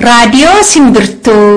Raadiyoo Simbirtuu.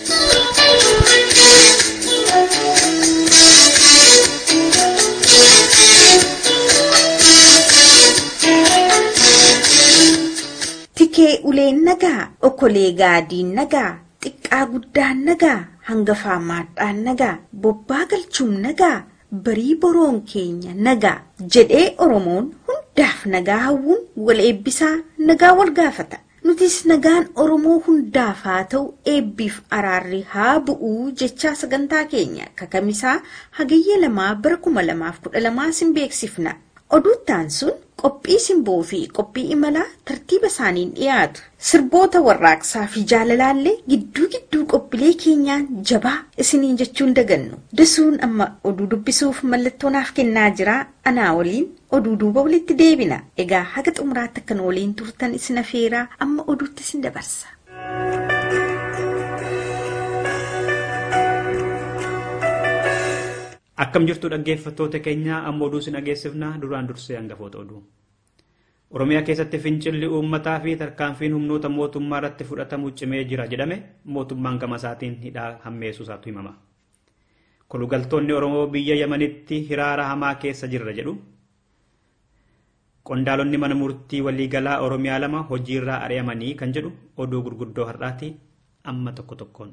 Tikee uleen nagaa, okolee gaadiin nagaa, xiqqaa guddaan nagaa, hangafaa maadhaan nagaa, bobbaa galchuun nagaa, barii boroon keenya nagaa jedhee Oromoon hundaaf nagaa hawwuun wal eebbisaa nagaa wal gaafata. Nutis nagaan Oromoo hundaaf haa ta'u eebbiif araarri haa bu'uu jechaa sagantaa keenya kakamisaa hagayya lamaa bara kuma lamaaf kudha lamaa sin beeksifna. Oduuttaan sun qophii simboo fi qophii imalaa tartiiba isaaniin dhiyaatu. Sirboota warraaqsaa fi jaalalaallee gidduu gidduu qophiilee keenyaan jabaa isiniin jechuun dagannu. Dasuun amma oduu dubbisuuf mallattoo naaf kennaa jira. Anaa waliin oduu duuba walitti deebina. Egaa haga xumuraatti akkan waliin turtan isin afeeraa amma oduutti isin dabarsa. Akkam jirtu dhaggeeffattoota keenya amma oduu isin dhageessifna duraan dursee hangafoota oduu. Oromiyaa keessatti fincilli uummataa fi tarkaanfiin humnoota mootummaa irratti fudhatamu cimee jira jedhame mootummaan gama isaatiin hidhaa hammeessuu isaatu himama. Kolugaltoonni Oromoo biyya Yamanitti hiraara hamaa keessa jirra jedhu. Qondaalonni mana murtii waliigalaa Oromiyaa lama hojiirraa ari'amanii kan jedhu oduu gurguddoo har'aati amma tokko tokkoon.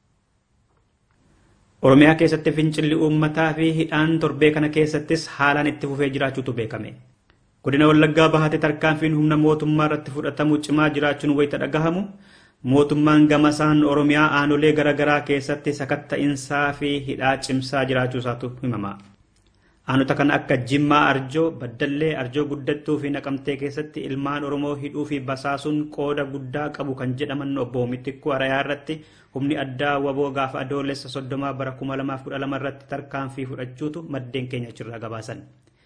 Oromiyaa keessatti fincilli uummataa fi hidhaan torbee kana keessattis haalaan itti fufee jiraachuutu beekame. Godina Wallaggaa bahatee tarkaanfiin humna mootummaa irratti fudhatamu cimaa jiraachuun wayita dhagahamu mootummaan gamasaan Oromiyaa aanolee garaagaraa keessatti sakatta'insaa fi hidhaa cimsaa jiraachuu isaatu himama. Aanota kana akka Jimmaa Arjoo, Baddallee, Arjoo Guddattuu fi Naqamtee keessatti ilmaan Oromoo hidhuu fi basaasuun qooda guddaa qabu kan jedhaman obbo Mitikuu Arayaa irratti humni addaa waboo gaafa adoolessa soddomaa bara kuma lamaaf kudha lama irratti tarkaanfii fudhachuutu maddeen keenya achirraa gabaasan.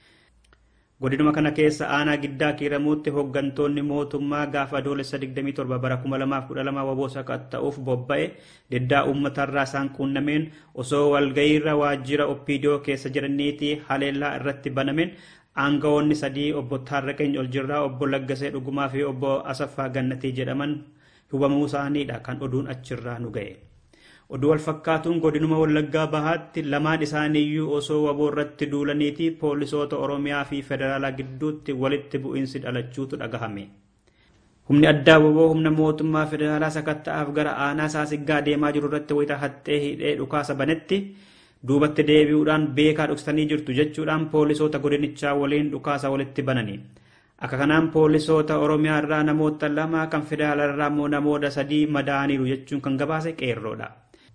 Godinuma kana keessa aanaa giddaa kiiramuutti hooggantoonni mootummaa gaafa adoolessa 27 bara 2012 waboo sakatta'uuf bobba'e diddaa uummatarraa isaan quunnameen osoo walgayiirra waajjira oppiidiyoo keessa jiraniitii haleellaa irratti banameen aangawoonni sadii obbo Taarraqeen Oljirraa obbo Laggasee Dhugumaa fi obbo Asaffaa Gannatii jedhaman hubamuu isaaniidha kan oduun achirraa nu ga'e. Oduu wal fakkaatuun godinuma Wallaggaa bahaatti lamaan isaaniiyyuu osoo waboo irratti duulaniiti poolisoota Oromiyaa fi Federaalaa gidduutti walitti bu'iinsi dhalachuutu dhagahame. Humni addaa waboo humna mootummaa Federaalaa sakatta'aaf gara aanaa saasiggaa deemaa jiru irratti wayita haxxee hidhee dhukaasa banetti duubatti deebi'uudhaan beekaa dhuksitanii jirtu jechuudhaan poolisoota godinichaa waliin dhukaasa walitti banani. Akka kanaan poolisoota Oromiyaa irraa namoota lama kan Federaalaa irraa immoo namoota sadii madaaniiru jechuun kan gabaase qeerroodha.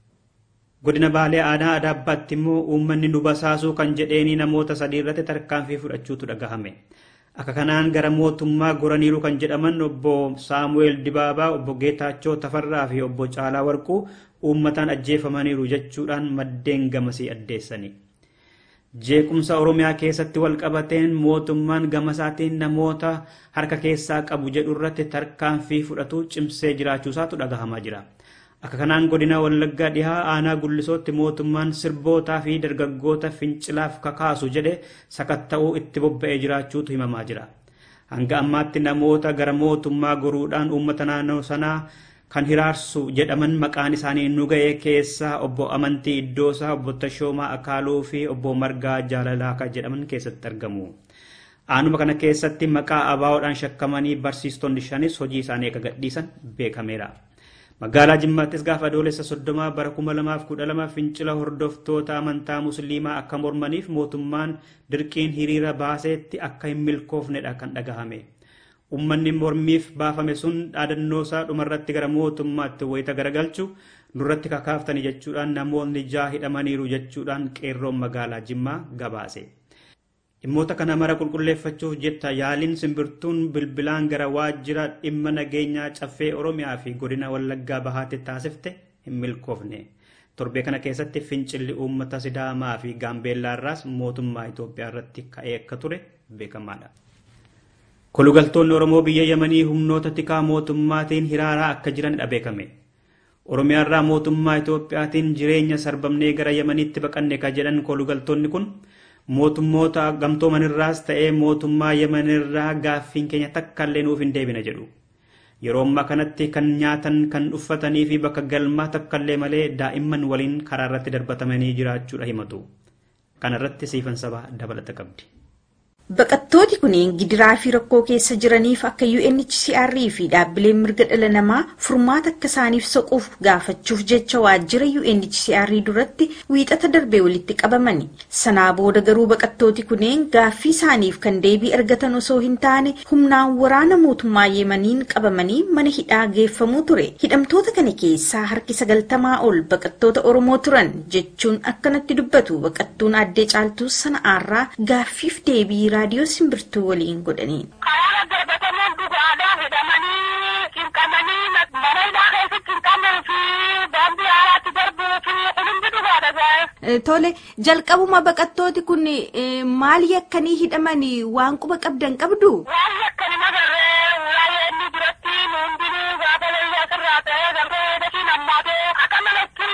Godina Baalee Aanaa Adaabbaatti immoo uummanni nu basaasuu kan jedheeni namoota sadii irratti tarkaanfii fudhachuutu dhagahame. Akka kanaan gara mootummaa goraniiru kan jedhaman obbo Saamu'eel Dibaabaa, obbo Geetaachoo Tafarraa fi obbo Caalaa Warquu uummataan ajjeefamaniiru jechuudhaan maddeen gamasii addeessani. Jeequmsa Oromiyaa keessatti wal qabateen mootummaan gamasaatiin namoota harka keessaa qabu jedhu irratti tarkaanfii fudhatu cimsee jiraachuusaatu dhagahamaa jira. Akka kanaan godina Wallaggaa dhihaa aanaa gullisootti mootummaan sirbootaa fi dargaggoota fincilaaf kakaasu jedhe sakatta'uu itti bobba'ee jiraachuutu himamaa jira. Hanga ammaatti namoota gara mootummaa goruudhaan uummata naannoo sanaa kan hiraarsu jedhaman maqaan isaanii nu ga'e keessaa obbo Amantii Iddoosaa, obbo Tashoomaa Akaaluu fi obbo Margaa Jaalalaa kan jedhaman keessatti argamu. Aanuma kana keessatti maqaa abaawoodhaan shakkamanii barsiistonni shanis hojii isaanii akka gadhiisan beekameera. Magaalaa Jimmaattis gaafa adoolessa soddomaa bara kuma lamaaf kudha lama fincila hordoftoota amantaa musliimaa akka mormaniif mootummaan dirqiin hiriira baaseetti akka hin milkoofnedha kan dhagahame. Uummanni mormiif baafame sun dhaadannoo isaa dhumarratti gara mootummaatti wayita garagalchu nurratti kakaaftani jechuudhaan namoonni ja'a hidhamaniiru jechuudhaan qeerroon magaalaa Jimmaa gabaase. Dhimmoota kana mara qulqulleeffachuuf jetta yaaliin simbirtuun bilbilaan gara waajjira dhimma nageenyaa caffee Oromiyaa fi godina Wallaggaa bahaatti taasifte hin milkoofne. Torbee kana keessatti fincilli uummata Sidaamaa fi Gaambeellaa irraas mootummaa Itoophiyaa irratti ka'ee akka ture beekamaadha. Kolugaltoonni Oromoo biyya Yamanii humnoota tikaa mootummaatiin hiraaraa akka jiranidha beekame. Oromiyaa irraa mootummaa Itoophiyaatiin jireenya sarbamnee gara Yamaniitti baqanne kan jedhan kolugaltoonni kun mootummoota gamtoomanirraas ta'ee mootummaa yemanirraa gaaffiin keenya takka illee nuuf hin deebine jedhu. Yeroo ammaa kanatti kan nyaatan kan uffatanii fi bakka galmaa takkaallee malee daa'imman waliin karaa irratti darbatamanii jiraachuudha himatu. Kana irratti siifan sabaa dabalata qabdi. Baqattooti kunneen gidiraa fi rakkoo keessa jiraniif akka UNHCR fi dhaabbileen mirga dhala namaa furmaata akka isaaniif soquuf gaafachuuf jecha waajjira UNHCR duratti wiixata darbee walitti qabamani. Sanaa booda garuu baqattooti kunneen gaaffii isaaniif kan deebii argatan osoo hin taane humnaan waraana mootummaa Yemaniin qabamanii mana hidhaa geeffamuu ture. Hidhamtoota kana keessaa harki sagaltamaa ol baqattoota Oromoo turan jechuun akkanatti dubbatu baqattuun addee caaltuu sana'aarraa gaaffiif deebii raadiyoo simbirtuu waliin godhaniin. Karaa darbatamuun dhugaadhaa hidhamanii cinqamanii mana hidhaa keessatti cinqamuu fi daandii haaraatti darbuu fi hundi dhugaadha gaa'e. Tole jalqabuma baqattooti kun maal yakkanii hidhamanii waan quba qabdan qabdu? Waan yakkani magarree waa'ee inni biratti hundinuu gaafa layyaa sirraa ta'ee garbee dafiin hammaatee akka malatti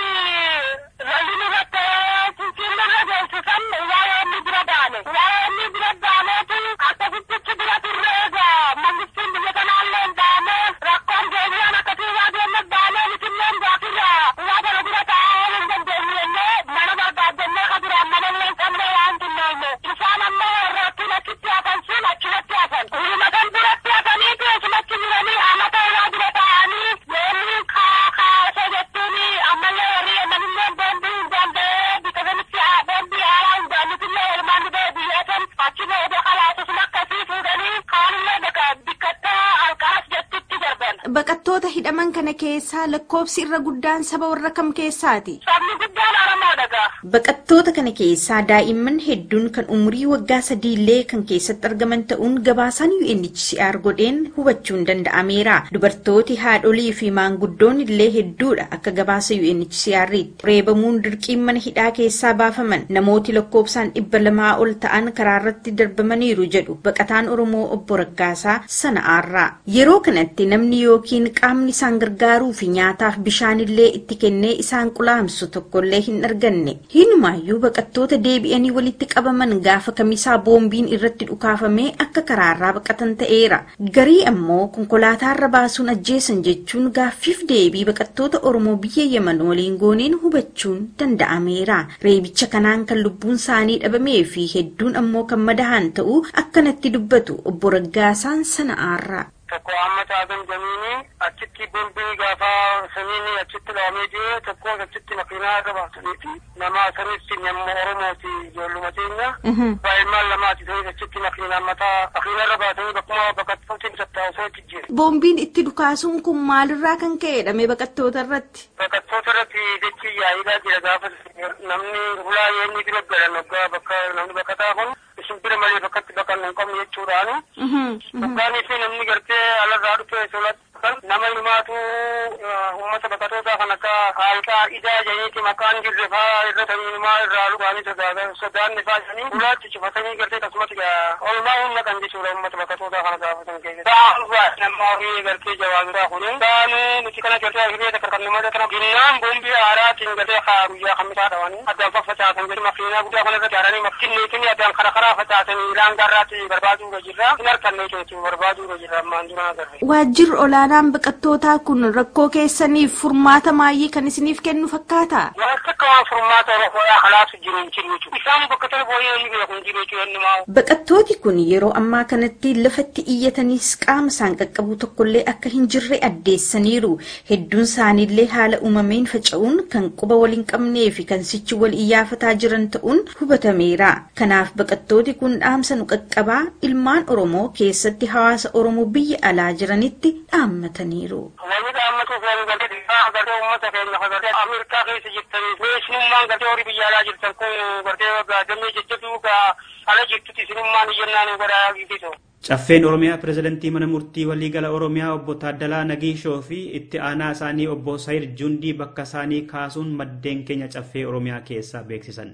lalli nurratti cinciin nurra geessisan waa'ee inni bira daane. Waa'ee inni bira daaneetu akkasittichi bira turre egaa mangistiin biyya kanaallee hin daane rakkoon deebi'aan akkasii waa deemme daanee misilleen gaafirra waa bara bira taa'ee hin dandeenye mana barbaaddannee ka duraan mana illee hin qabne waan tunneenye. Isaan ammoo rakkin achitti hafan sun achumatti hafan. Uumatan biratti hafaniitu asumatti jiranii amata irraa dura taa'anii yoonni kaasee jettuun ammallee warri amanillee boombii hin danda'ee biqilanitti boombii haaraa hin daannitillee ilmaan dhibee biyyatan achi booda kalaatusuma akkasii fuudhanii kaanillee bakka bikkattaa alqaras jettutti darban. Baqattoota hidhaman kana keessaa lakkoofsi irra guddaan saba warra kam keessaati? Sabni guddaan Oromoodha gaa. Baqattoota kana keessaa daa'imman hedduun kan umurii waggaa sadiillee kan keessatti argaman ta'uun gabaasaan UNHCR godheen hubachuun danda'ameera. Dubartooti haadholii fi maanguddoon illee hedduudha akka gabaasa UNHCR'tti. Reebamuun dirqiin mana hidhaa keessaa baafaman namooti lakkoofsaan dhibba lamaa ol ta'an karaa irratti darbamaniiru jedhu baqataan Oromoo obbo Raggaasaa sana'aarraa. Yeroo kanatti namni yookiin qaamni isaan gargaaruu fi nyaataaf bishaanillee itti kennee isaan qulaamsu tokkollee hin arganne. Hinumaayyuu baqattoota deebi'anii walitti qabaman gaafa kamisaa boombiin irratti dhukaafamee akka karaarraa baqatan ta'eera. Garii ammoo konkolaataarra baasuun ajjeesan jechuun gaaffiif deebii baqattoota Oromoo biyya Yemen waliin gooneen hubachuun danda'ameera. Reebicha kanaan kan lubbuun isaanii dhabamee fi hedduun ammoo kan madahan ta'uu akkanatti dubbatu obbo Raggaasaan sana'aarraa. tokko amma taatan jamiini achitti bombii gaafa samiini achitti dhaamee jiru tokko achitti makiinaa irra baasaniiti nama sanitti nama oromooti ijoolluma teenya baay'inaan lamaati sanis achitti makiinaa mataa makiinaa irra baasanii bakkuma baqattooti tattaa'usoo itti jiru. Boombiin itti dhukaasuun kun maalirraa kan ka'edha mee baqattoota irratti? Baqattoota irratti jechi yaa'iidhaa jira gaafa namni hulaa yoonni bira galan waggaa bakka namni baqataa kun isin bira malee bakkatti baqannu hin qabne jechuudhaani. Dhugaanii fi namni gartee alarraa dhufe solatti nama himaatu uummata baqatootaa kan akka haalqaa idaa janiiti maqaan jirre faa irra tamiinumaa irraa dhugaanii sodaanne faa janii ulaatti cufatanii gartee akkasumatti olmaa humna kan jechuudha uummata baqatootaa kana gaafatan keessatti. Ta'an nama horii gartee jawaabiraa kuni. Taanuu nuti kana gartee hiree takka kan namata kana ginnaan boombii haaraatiin gartee haa guyyaa kamisaa dhawanii addaan faffacaasan jedhu makiinaa guddaa kana irratti haaranii makiinneetiin addaan kara karaa facaasanii ilaan garraatti barbaaduu irra jirra. Hin harkanne jechuudha barbaaduu irra jirra ammaan dura agarre. Waajjirri olaanaan baqattootaa kun rakkoo keessaniif furmaata maayii kan isiniif kennu fakkaata? Wanti akka waan furmaata Oromoo halaatu jiru hin jiru jechuudha. Isaan bakka tole booyyee ni beeku hin jiru jechuudha inni maa. Baqattooti kun yeroo ammaa kanatti lafatti iyyatanis qaama isaan qaqqabu tokkollee akka hin jirre addeessaniiru. Hedduun isaaniillee haala uumameen faca'uun kan quba wal hin qabnee fi kan sichi wal iyyafataa jiran ta'uun hubatameera. Kanaaf baqattooti kun dhaamsa nu qaqqabaa ilmaan Oromoo keessatti hawaasa Oromoo biyya alaa jiranitti dhaammataniiru. Wanni dhaammatu kan gartee dhiibbaa gartee uummata keenya kan gartee Ameerikaa keessa jirtanii beeksisummaan gartee horii biyya alaa jirtan kun gartee gaadamee jajjabduu gaa ala jirtutti isinummaan iyyannaan godhaa giditu. Caffeen Oromiyaa pirezidantii mana murtii waliigala Oromiyaa obbo Taaddalaa Nagiishoo fi itti aanaa isaanii obbo Sayir Jundii bakka isaanii kaasuun maddeen keenya caffee Oromiyaa keessaa beeksisan.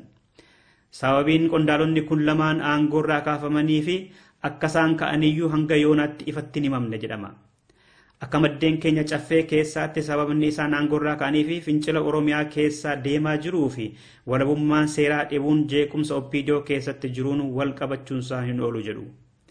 Sababiin qondaalonni kun lamaan aangoorraa kaafamanii fi akka isaan ka'aniyyuu hanga yoonaatti ifatti hin himamne jedhama. Akka maddeen keenya caffee keessaatti sababni isaan aangoorraa ka'anii fi fincila Oromiyaa keessaa deemaa jiruu fi walabummaan seeraa dhibuun jeequmsa oppiidiyoo keessatti jiruun wal qabachuunsaa hin oolu jedhu.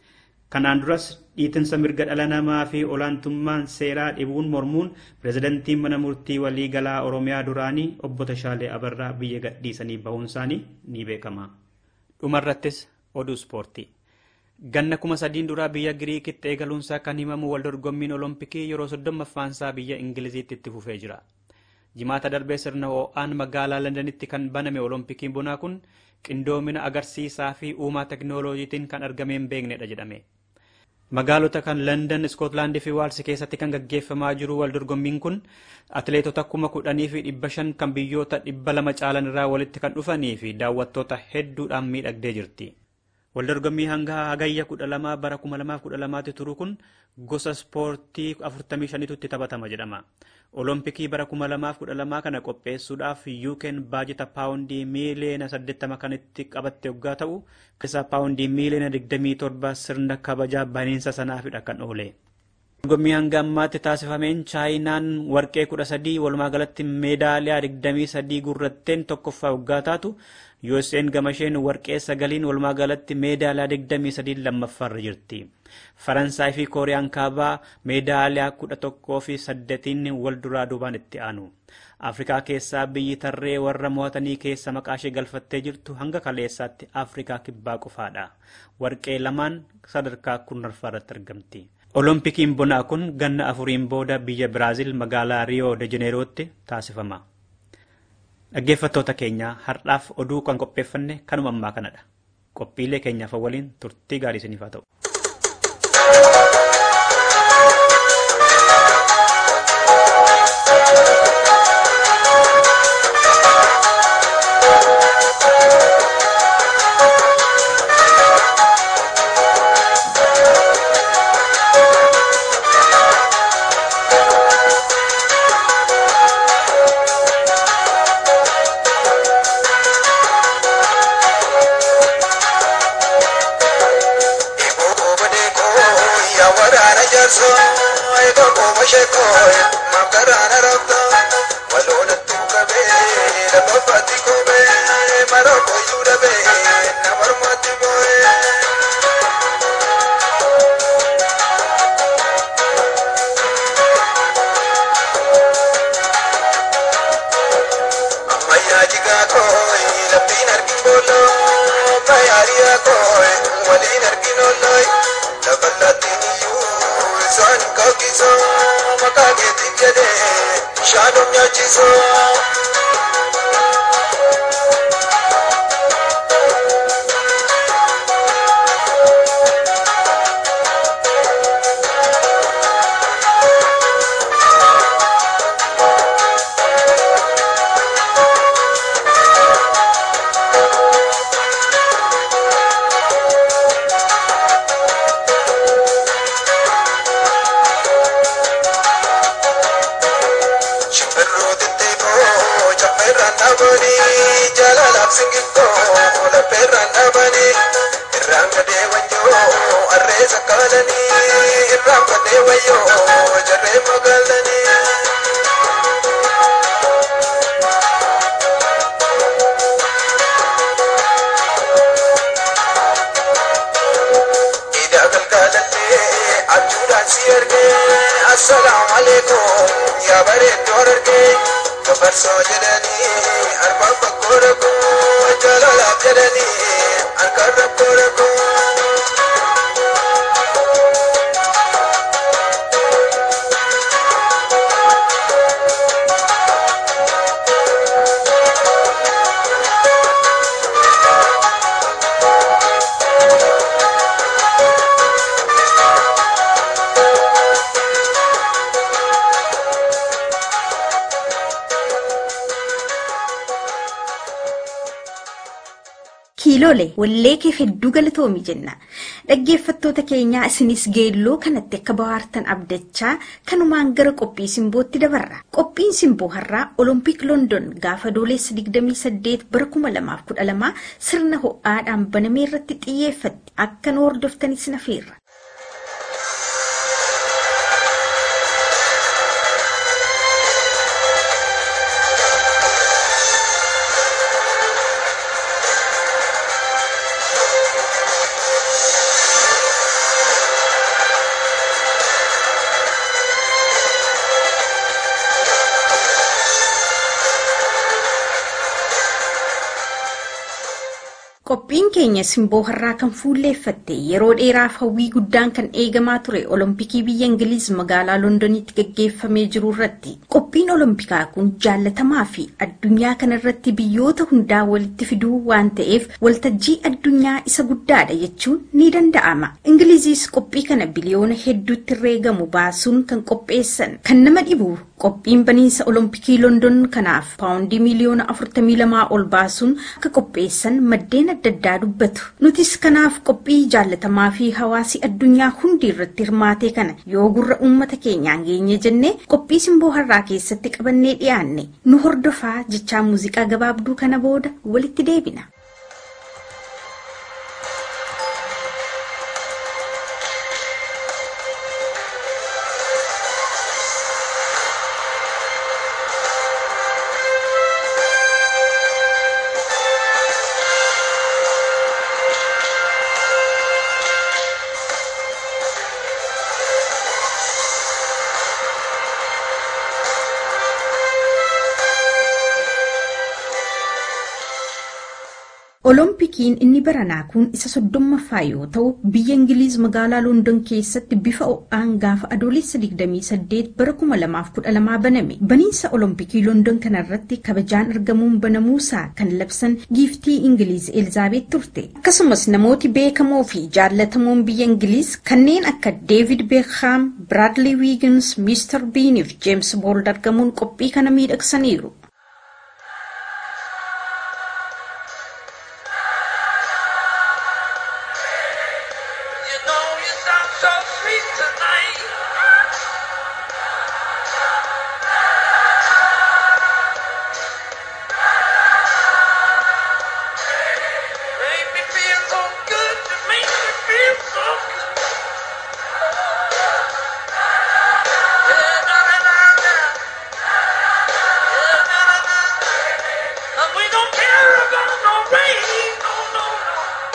Kanaan duras dhiitinsa mirga dhala namaa fi olaantummaan seeraa dhibuun mormuun pirezidantiin mana murtii waliigalaa Oromiyaa duraanii obbo Tashaalee Abarraa biyya gadhiisanii bahuun isaanii ni beekama. Dhumarrattis oduu ispoortii. Ganna kuma sadiin duraa biyya Giriikitti eegaluunsaa kan himamu wal dorgommiin Olompikii yeroo soddommaffaansaa biyya Ingiliziitti itti fufee jira. Jimaata darbee sirna ho'aan magaalaa Londanitti kan baname Olompikiin bonaa kun qindoomina agarsiisaa fi uumaa teknooloojiitiin kan argamee hin beeknedha jedhame. Magaalota kan London, Iskootlaandii fi Waalsi keessatti kan gaggeeffamaa jiru wal dorgommiin kun atileetota kuma kudhanii fi dhibba shan kan biyyoota dhibba lama caalan irraa walitti kan dhufanii fi daawwattoota hedduudhaan miidhagdee jirti. Waldorgommii hanga hagayya kudha lamaa bara kuma lamaaf kudha lamaatti turu kun gosa ispoortii afurtamii shanitu itti taphatama jedhama. Olompikii bara kuma lamaaf kudha lamaa kana qopheessuudhaaf yuukeen baajata paawundii miiliyoona saddeettama kan itti qabatte yoggaa ta'u keessaa paawundii miiliyoona digdamii torba sirna kabajaa baniinsa sanaafidha kan oole. Dorgommii hanga ammaatti taasifameen chaayinaan warqee kudha sadii walumaa galatti meedaaliyaa digdamii sadii gurratteen tokkoffaa yoggaa taatu USA'n gamasheen warqee sagaliin walumaa galatti meedaaliyaa digdamii sadii lammaffaarra jirti. Faransaay fi Kooriyaan kaabaa meedaaliyaa kudha tokkoo fi saddeetiin wal duraa duubaan itti aanu. Afrikaa keessaa biyyi tarree warra mo'atanii keessa maqaa ishee galfattee jirtu hanga kaleessaatti Afrikaa kibbaa qofaadha. Warqee lamaan sadarkaa kurnarfaa irratti argamti. Olompikiin bonaa kun ganna afuriin booda biyya Biraazil magaalaa Riyoo de Jeneerootti taasifama. Dhaggeeffattoota keenya har'aaf oduu kan qopheeffanne kanuma ammaa kanadha. Qophiilee keenyaaf waliin turtii gaarii isiniif haa ta'u. kiilole wallee keef hedduu galatoomi jenna dhaggeeffattoota keenyaa isinis geelloo kanatti akka bahaartan abdachaa kanumaan gara qophii simbootti dabarra qophiin simboo har'aa olompik london gaafa doolessa 28 bara 2012 sirna ho'aadhaan banamee irratti xiyyeeffatti akka nu hordoftanis nafeerra. Qophiin keenya simboo har'aa kan fuulleeffatte yeroo dheeraaf hawwii guddaan kan eegamaa ture olompikii biyya Ingiliiz magaalaa Londonitti gaggeeffamee jiru irratti. Qophiin olompikaa kun jaallatamaa fi addunyaa kanarratti biyyoota hundaa walitti fiduu waan ta'eef waltajjii addunyaa isa guddaadha jechuun ni danda'ama. Ingiliizis qophii kana biliyoona hedduutti herreegamu baasuun kan qopheessan kan nama dhibu qophiin baniinsa olompikii London kanaaf paawundii miliyoona 42 ol baasuun akka qopheessan maddeen adda addaa dubbatu. Nutis kanaaf qophii jaallatamaa fi hawaasi addunyaa hundi irratti hirmaate kana yoo gurra uummata keenyaan geenye jennee qophii simboo har'aa keessatti qabannee dhiyaanne nu hordofaa jechaa muuziqaa gabaabduu kana booda walitti deebina. Oloompikiin inni baranaa kun isa soddommaffaa yoo ta'u biyya Ingiliiz magaalaa London keessatti bifa ho'aan gaafa adoolessa 28 bara 2012 baname. Baniinsa Oloompikii London kanarratti kabajaan argamuun banamuusaa kan labsan giiftii Ingiliiz Elizaabeet turte. Akkasumas namooti beekamoo fi jaallatamoon biyya Ingiliiz kanneen akka David Beckham, Bradley Wiggins, Mr. Bean fi James Bond argamuun qophii kana miidhagsaniiru. You know you sound so sweet tonight. Make me feel so good. You make me feel so good. Yeah, na, na, na, na. Yeah, na, na, na. And we don't care about no rain. No, no, no.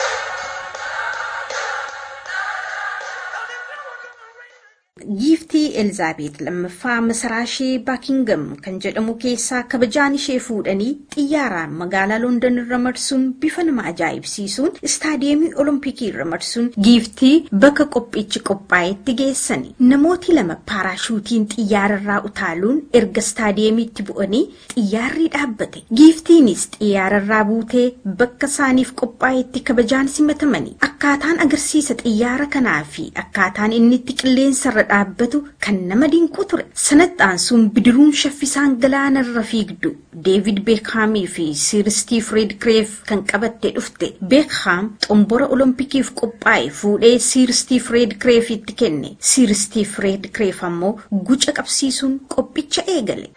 Giiftii Elizaabeet lammaffaa masaraa ishee Baakingam kan jedhamu keessaa kabajaan ishee fuudhanii xiyyaaraan magaalaa London irra marsuun bifa nama ajaa'ibsiisuun istaadiyeemii Olompikii irra marsuun giiftii bakka qophichi qophaa'etti geessani. Namooti lama paaraashuutiin xiyyaararraa utaaluun erga istaadiyeemiitti bu'anii xiyyaarri dhaabbate. Giiftiinis xiyyaararraa buutee bakka isaaniif qophaa'etti kabajaan simatamani. Akkaataan agarsiisa xiyyaara kanaa fi akkaataan inni itti qilleensarra dhaabbatu kan nama dinqu ture. Sanatti sun bidiruun shaffisaan galaanarra fiigdu Deevid Beekhaamii fi Sir Stiif Redcreef kan qabattee dhufte. Beekhaam xombora Olompikiif qophaa'e fuudhee Sir Stiif Redcreefitti kenne. Sir Stiif Redcreef ammoo guca qabsiisuun qophicha eegale.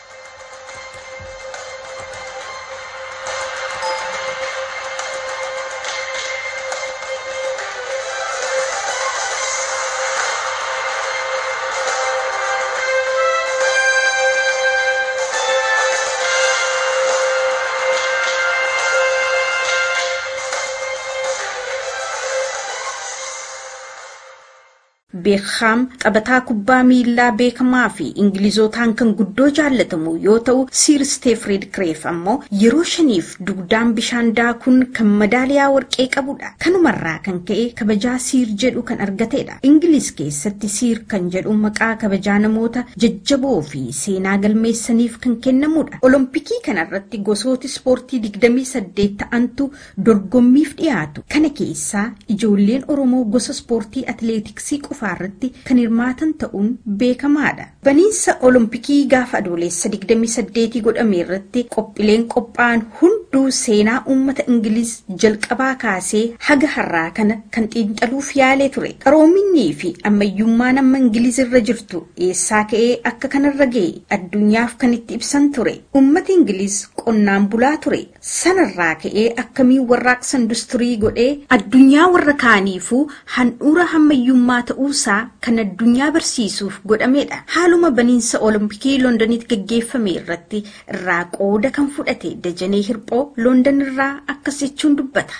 Beekhaam taphataa kubbaa miilaa beekamaa fi Ingilizootaan kan guddoo jaallatamu yoo ta'u, Sir Steef Redcreef ammoo yeroo shaniif dugdaan bishaan daakuun kan madaaliyaa warqee qabudha. Kanumarraa kan ka'e kabajaa Siir jedhu kan argatedha. Ingiliz keessatti Siir kan jedhu maqaa kabajaa namoota jajjaboo fi seenaa galmeessaniif kan kennamudha. Olompikii kanarratti gosooti ispoortii 28 ta'antu dorgommiif dhiyaatu. Kana keessaa ijoolleen Oromoo gosa ispoortii atileetiksii qofa irratti kan hirmaatan ta'uun beekamaadha. Baniinsa Olompikii gaafa adoolessa 28 godhame irratti qophiileen qophaa'an hunduu seenaa uummata Ingiliz jalqabaa kaasee haga har'aa kana kan xiinxaluuf yaalee ture. Qaroominnii fi ammayyummaan amma Ingiliz irra jirtu eessaa ka'ee akka kanarra ga'e addunyaaf kan itti ibsan ture. Uummati Ingiliz qonnaan bulaa ture. Sanarraa ka'ee akkamiin warraaqsa industirii godhee addunyaa warra kaaniifuu handhuura ammayyummaa ta'uu isaa kan addunyaa barsiisuuf godhamedha. Haaluma baniinsa Olompikii Londonitti gaggeeffame irratti irraa qooda kan fudhate Dajanee Hirphoo London irraa akkas jechuun dubbata.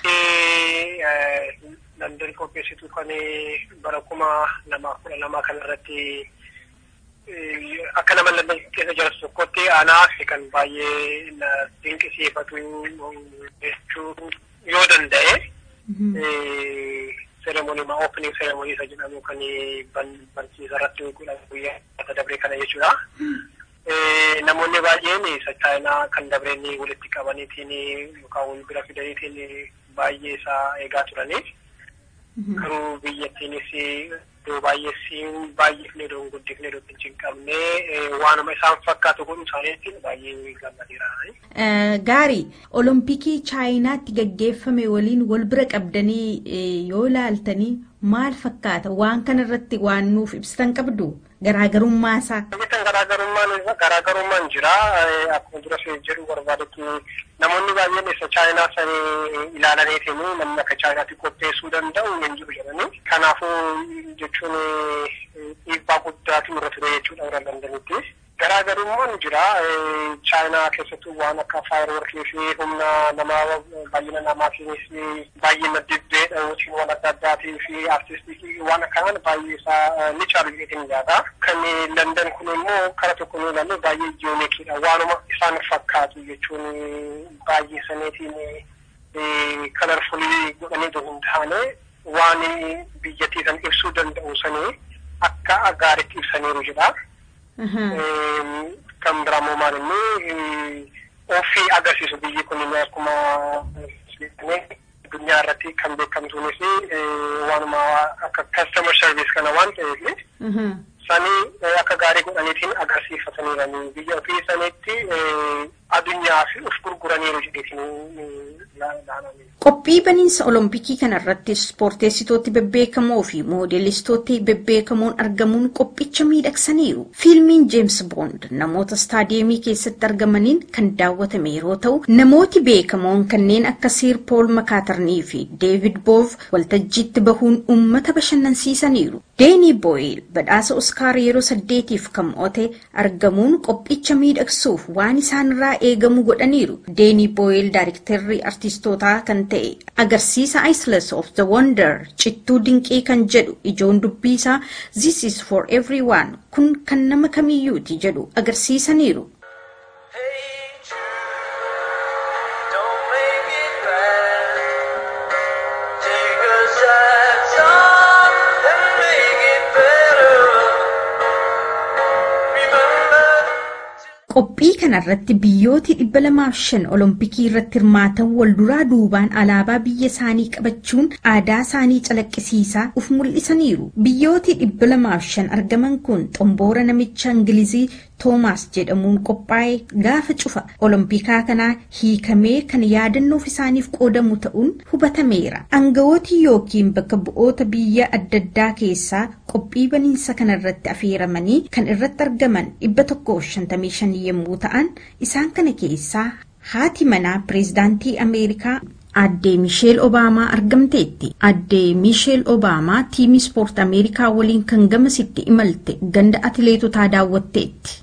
London qopheessitu kan bara kuma lamaa kudha lamaa kanarratti akka nama London keessa jirtu tokkotti anaaf kan baay'ee na dinqisiifatu jechuun yoo danda'e seremonii ma opening seremonii isa jedhamu kan barsiisa irratti godhamu guyyaa dabree kana jechuudha. Namoonni baay'een isa chaayinaa kan dabreen walitti qabaniitiin yookaan wal bira fidaniitiin baay'ee isaa eegaa turanii. Garuu biyyattiinis iddoo baay'eessiin baay'ifne iddoo guddifne iddoo hin qabne waanuma isaan fakkaatu godhu isaaniitiin baay'ee gammadeera. Gaarii olompikii chaayinaatti gaggeeffame waliin wal bira qabdanii yoo ilaaltanii maal fakkaata waan kana irratti waan nuuf ibsitan qabdu garaagarummaa isaa. Bitan garaagarummaan garaagarummaan jira akkuma dura jedhu barbaadutti namoonni baay'een isa chaayinaa sanii ilaalaniitiin namni akka chaayinaatti qopheessuu danda'u hin jiru jedhanii kanaafuu jechuun dhiibbaa guddaatu irra ture jechuudha warra Londanitti. Garaagarummaan jira chaayinaa keessattuu waan akka faayiroorkii fi humna namaa baay'ina namaatiinis baay'ina dibbee dha'uutiin waan adda addaatii fi artistii waan akkanaan baay'ee isaa ni caalu jedheetiin yaada. Kan London kun immoo kara tokko nu ilaalle baay'ee jiyoonikiidha. Waanuma isaan fakkaatu jechuun baay'ee saniitiin kalarfulii godhanii hin taane waan biyyattii san ibsuu danda'u sanii akka gaariitti ibsaniiru jedha. kan biraamoo maal inni ofii agarsiisu biyyi kun akkuma addunyaa irratti kan beekamtuunis waanuma akka customer service kana waan ta'eef sanii akka gaarii godhaniitiin agarsiifataniiranii biyya ofii saniitti addunyaa fi of gurguraniiru jedheetiin ilaalanii. Qophii baniinsa olompikii kanarratti ispoorteessitooti bebbeekamoo fi moodeelistooti bebbeekamoon argamuun qophicha miidhagsaniiru. Fiilmiin Jeems Boond namoota istaadiyeemii keessatti argamaniin kan daawwatame yeroo ta'u, namooti beekamoon kanneen akka Siir Pool Makaatarnii fi Deevid Boov waltajjiitti bahuun uummata bashannansiisaniiru. Deenii Booyil badhaasa Oskaar yeroo saddeetiif kan mo'ate argamuun qophicha miidhagsuuf waan isaanirraa eegamu godhaniiru. Deenii Booyil daayiriktarrii artiistootaa kan ta'e agarsiisa Islands of the Wonder cittuu dinqii kan jedhu ijoon dubbii isaa This is for everyone kun kan nama kamiyyuuti jedhu agarsiisaniiru. Hey Jude, don't make it bad. Take a sad song and make it better. Remember. Qophii kanarratti biyyooti dhibba lamaaf shan olompikii irratti hirmaatan wal duraa duubaan alaabaa biyya isaanii qabachuun aadaa isaanii calaqqisiisaa uf mul'isaniiru. Biyyooti dhibba lamaaf shan argaman kun xomboora namicha Ingilizii Toomaas jedhamuun qophaa'e gaafa cufa olompikaa kanaa hiikamee kan yaadannoof isaaniif qoodamu ta'uun hubatameera. Aangawooti yookiin bakka bu'oota biyya adda addaa keessaa qophii baniinsa kanarratti affeeramanii kan irratti argaman dhibba tokkoof shantamii shan yommuu ta'an isaan kana keessaa haati manaa pireezidaantii Ameerikaa Addee Misheel Obaamaa argamteetti. Addee Misheel Obaamaa tiimii ispoortii Ameerikaa waliin kan gamasitti imalte ganda atileetotaa daawwatteetti.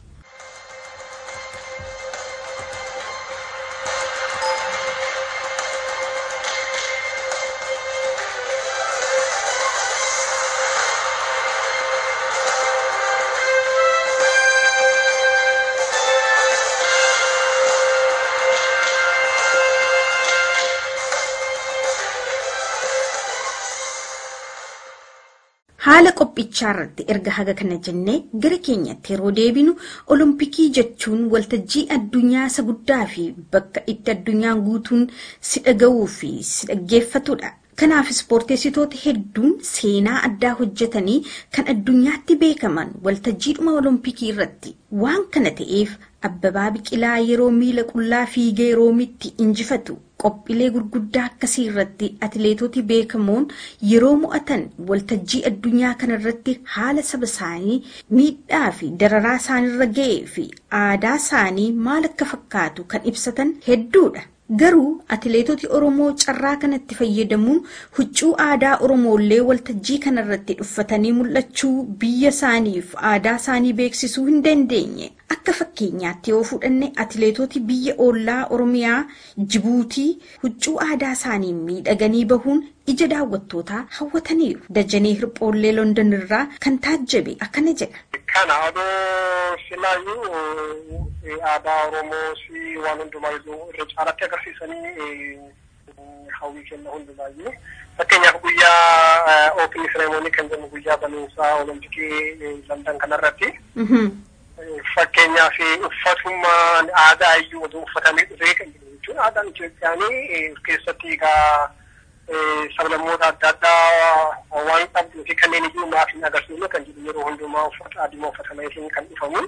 Haala qophichaa irratti erga haga kana jennee gara keenyatti yeroo deebinu olompikii jechuun waltajjii addunyaa isa guddaa fi bakka itti addunyaan guutuun si dhaga'uu fi si dhaggeeffatudha. Kanaaf ispoorteessitoota hedduun seenaa addaa hojjetanii kan addunyaatti beekaman waltajjiidhuma olompikii irratti waan kana ta'eef Abbabaa Biqilaa yeroo miila qullaa fiigee roomitti injifatu qophiilee gurguddaa akkasii irratti atileetoti beekamoon yeroo mo'atan waltajjii addunyaa kanarratti haala saba isaanii miidhaa fi dararaa isaanirra ga'ee fi aadaa isaanii maal akka fakkaatu kan ibsatan hedduudha. Garuu atileetoti Oromoo carraa kanatti fayyadamuun huccuu aadaa Oromoollee waltajjii kanarratti uffatanii mul'achuu biyya isaaniif aadaa isaanii beeksisuu hin dandeenye. Akka fakkeenyaatti yoo fudhanne atileetoti biyya ollaa Oromiyaa Jibuutii huccuu aadaa isaanii miidhaganii bahuun ija daawwattootaa hawwataniiru. Dajanee Hirphoollee London irraa kan taajjabe akkana jedha. Kana odoo silaayyuu aadaa Oromoo fi waan hundumaa iyyuu irra caalatti agarsiisanii hawwii kenna hundi baay'ee. Fakkeenyaaf guyyaa oopin seremoonii kan jennu guyyaa banuunsaa olompikii Landan kanarratti. Fakkeenyaaf uffatummaan aadaa iyyuu oduu uffatamee dhufee kan jiru jechuun aadaan Itoophiyaanii keessatti egaa sablammoota adda addaa waan qabduu fi kanneen iyyuu maaf hin agarsiifne kan jedhu yeroo hundumaa uffata adii uffatameetiin kan dhufamu.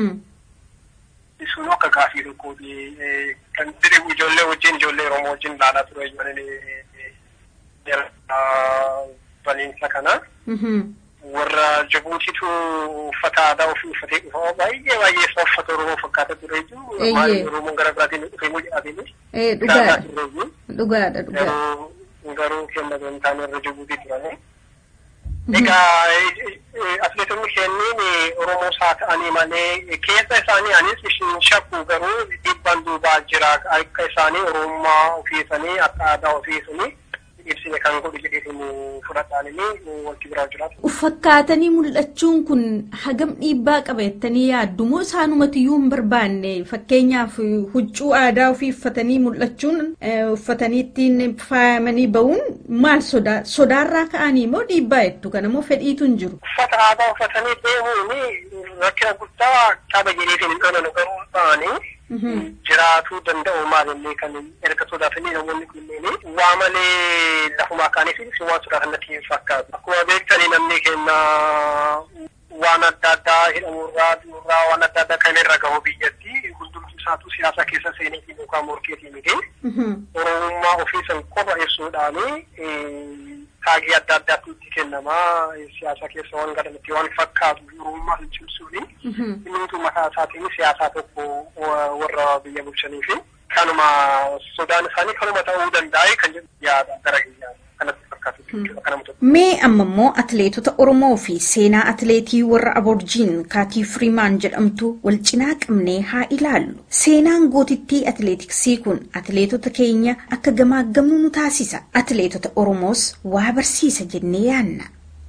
Sun akka gaafii tokkooti kan jedhu ijoollee wajjin ijoollee Oromoo wajjin ilaalaa ture baniinsa kana. Warra Jibuutiitu uffata aadaa ofii uffatee dhufa baay'ee baay'ee isa uffata Oromoo fakkaata ture jechuudha. Maaliif Oromoon gara biraatiin dhufee moo jedhateeni. Dhugaadha. Dhugaadha dhugaadha. garuu kenna gamtaan warra Jibuutii turani. Egaa atileetonni kenniin Oromoo isaa ta'anii malee keessa isaanii anis ishin shakku garuu dhiibbaan duubaa jira akka isaanii Oromummaa ofiisanii akka aadaa ofiisanii ibsine kan godhu jedheetiin fudhadhaanii wanti biraa jiraatu. Uffatkaatanii mul'achuun kun hagam dhiibbaa qaba jettanii yaaddu moo isaanumatiyyuu hin barbaanne fakkeenyaaf huccuu aadaa ofii uffatanii mul'achuun uffatanii ittiin faayamanii ba'uun maal sodaa sodaarraa ka'anii moo dhiibbaa jettu kana moo fedhiitu hin jiru. Uffata aadaa uffatanii deemuun rakkina guddaa qaba jedheetiin hin dhoolanu garuu ta'anii. jiraatuu danda'u maalillee kan erga sodaatanii namoonni kunneen waa malee lafuma kaaniif waan sodaatan natti fakkaatu. Akkuma beektanii namni kenna waan adda addaa hidhamurraa duurraa waan adda addaa kan irra gahu biyyatti hundumti isaatu siyaasa keessa seeneetiin yookaan morkeetiin miti. Oromummaa ofiisan qofa ibsuudhaani taagii adda addaatu itti kennamaa siyaasa keessa waan gadamatti waan fakkaatu oromummaa hin cimsuuni. Inni mataa isaatiin siyaasaa tokko warra biyya bulchanii fi kanuma sodaan isaanii kanuma ta'uu danda'a kan jedhu yaada gara kanatti fakkaatu jechuudha kanama tokko. Mee amma immoo atileetota Oromoo fi seenaa atileetii warra Aborjiin Kaatii Firiimaan jedhamtu wal cinaa qabnee haa ilaallu. Seenaan gootittii atileetiksii kun atileetota keenya akka gamaaggamnu nu taasisa. Atileetota Oromoos waa barsiisa jennee yaanna.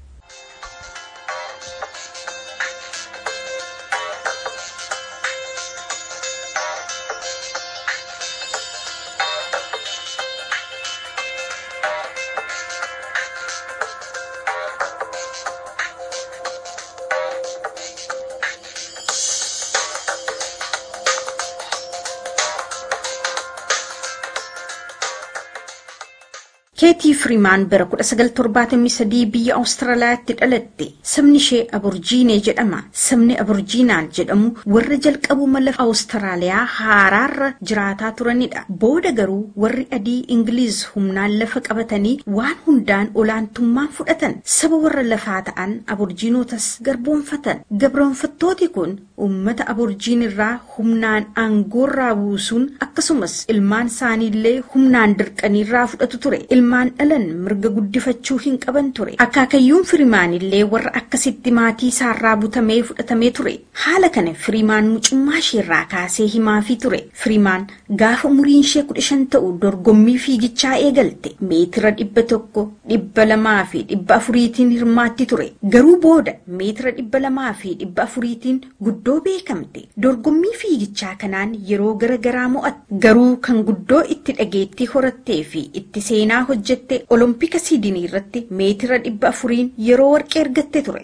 keetii firiimaan bara 1973 biyya awustiraaliyaatti dhalatte sabni ishee aborjiinee jedhama sabni aborjiinaan jedhamu warra jalqabuma lafa awustiraaliyaa haaraarra jiraataa turanidha booda garuu warri adii ingiliiz humnaan lafa qabatanii waan hundaan olaantummaan fudhatan saba warra lafaa ta'an aborjiinotas garboonfatan gabroonfattooti kun ummata aborjiin irraa humnaan aangoorraa buusuun akkasumas ilmaan isaaniillee humnaan dirqaniirraa fudhatu ture ilmaan dhalan mirga guddifachuu hin qaban ture akaakayyuun firimaanillee warra akkasitti maatii isaarraa butamee fudhatamee ture haala kana firimaan mucummaa isheerraa kaasee himaafii ture firimaan gaafa umuriin ishee kudha shan ta'u dorgommii fiigichaa eegalte meetira dhibba tokko dhibba lamaa fi dhibba afuriitiin hirmaatti ture garuu booda meetira dhibba lamaa fi dhibba afuriitiin guddoo beekamte dorgommii fiigichaa kanaan yeroo garagaraa mo'atte garuu kan guddoo itti dhageettii horattee fi itti seenaa hojjette olompika siidinii irratti meetira dhibba afuriin yeroo warqee argatte ture.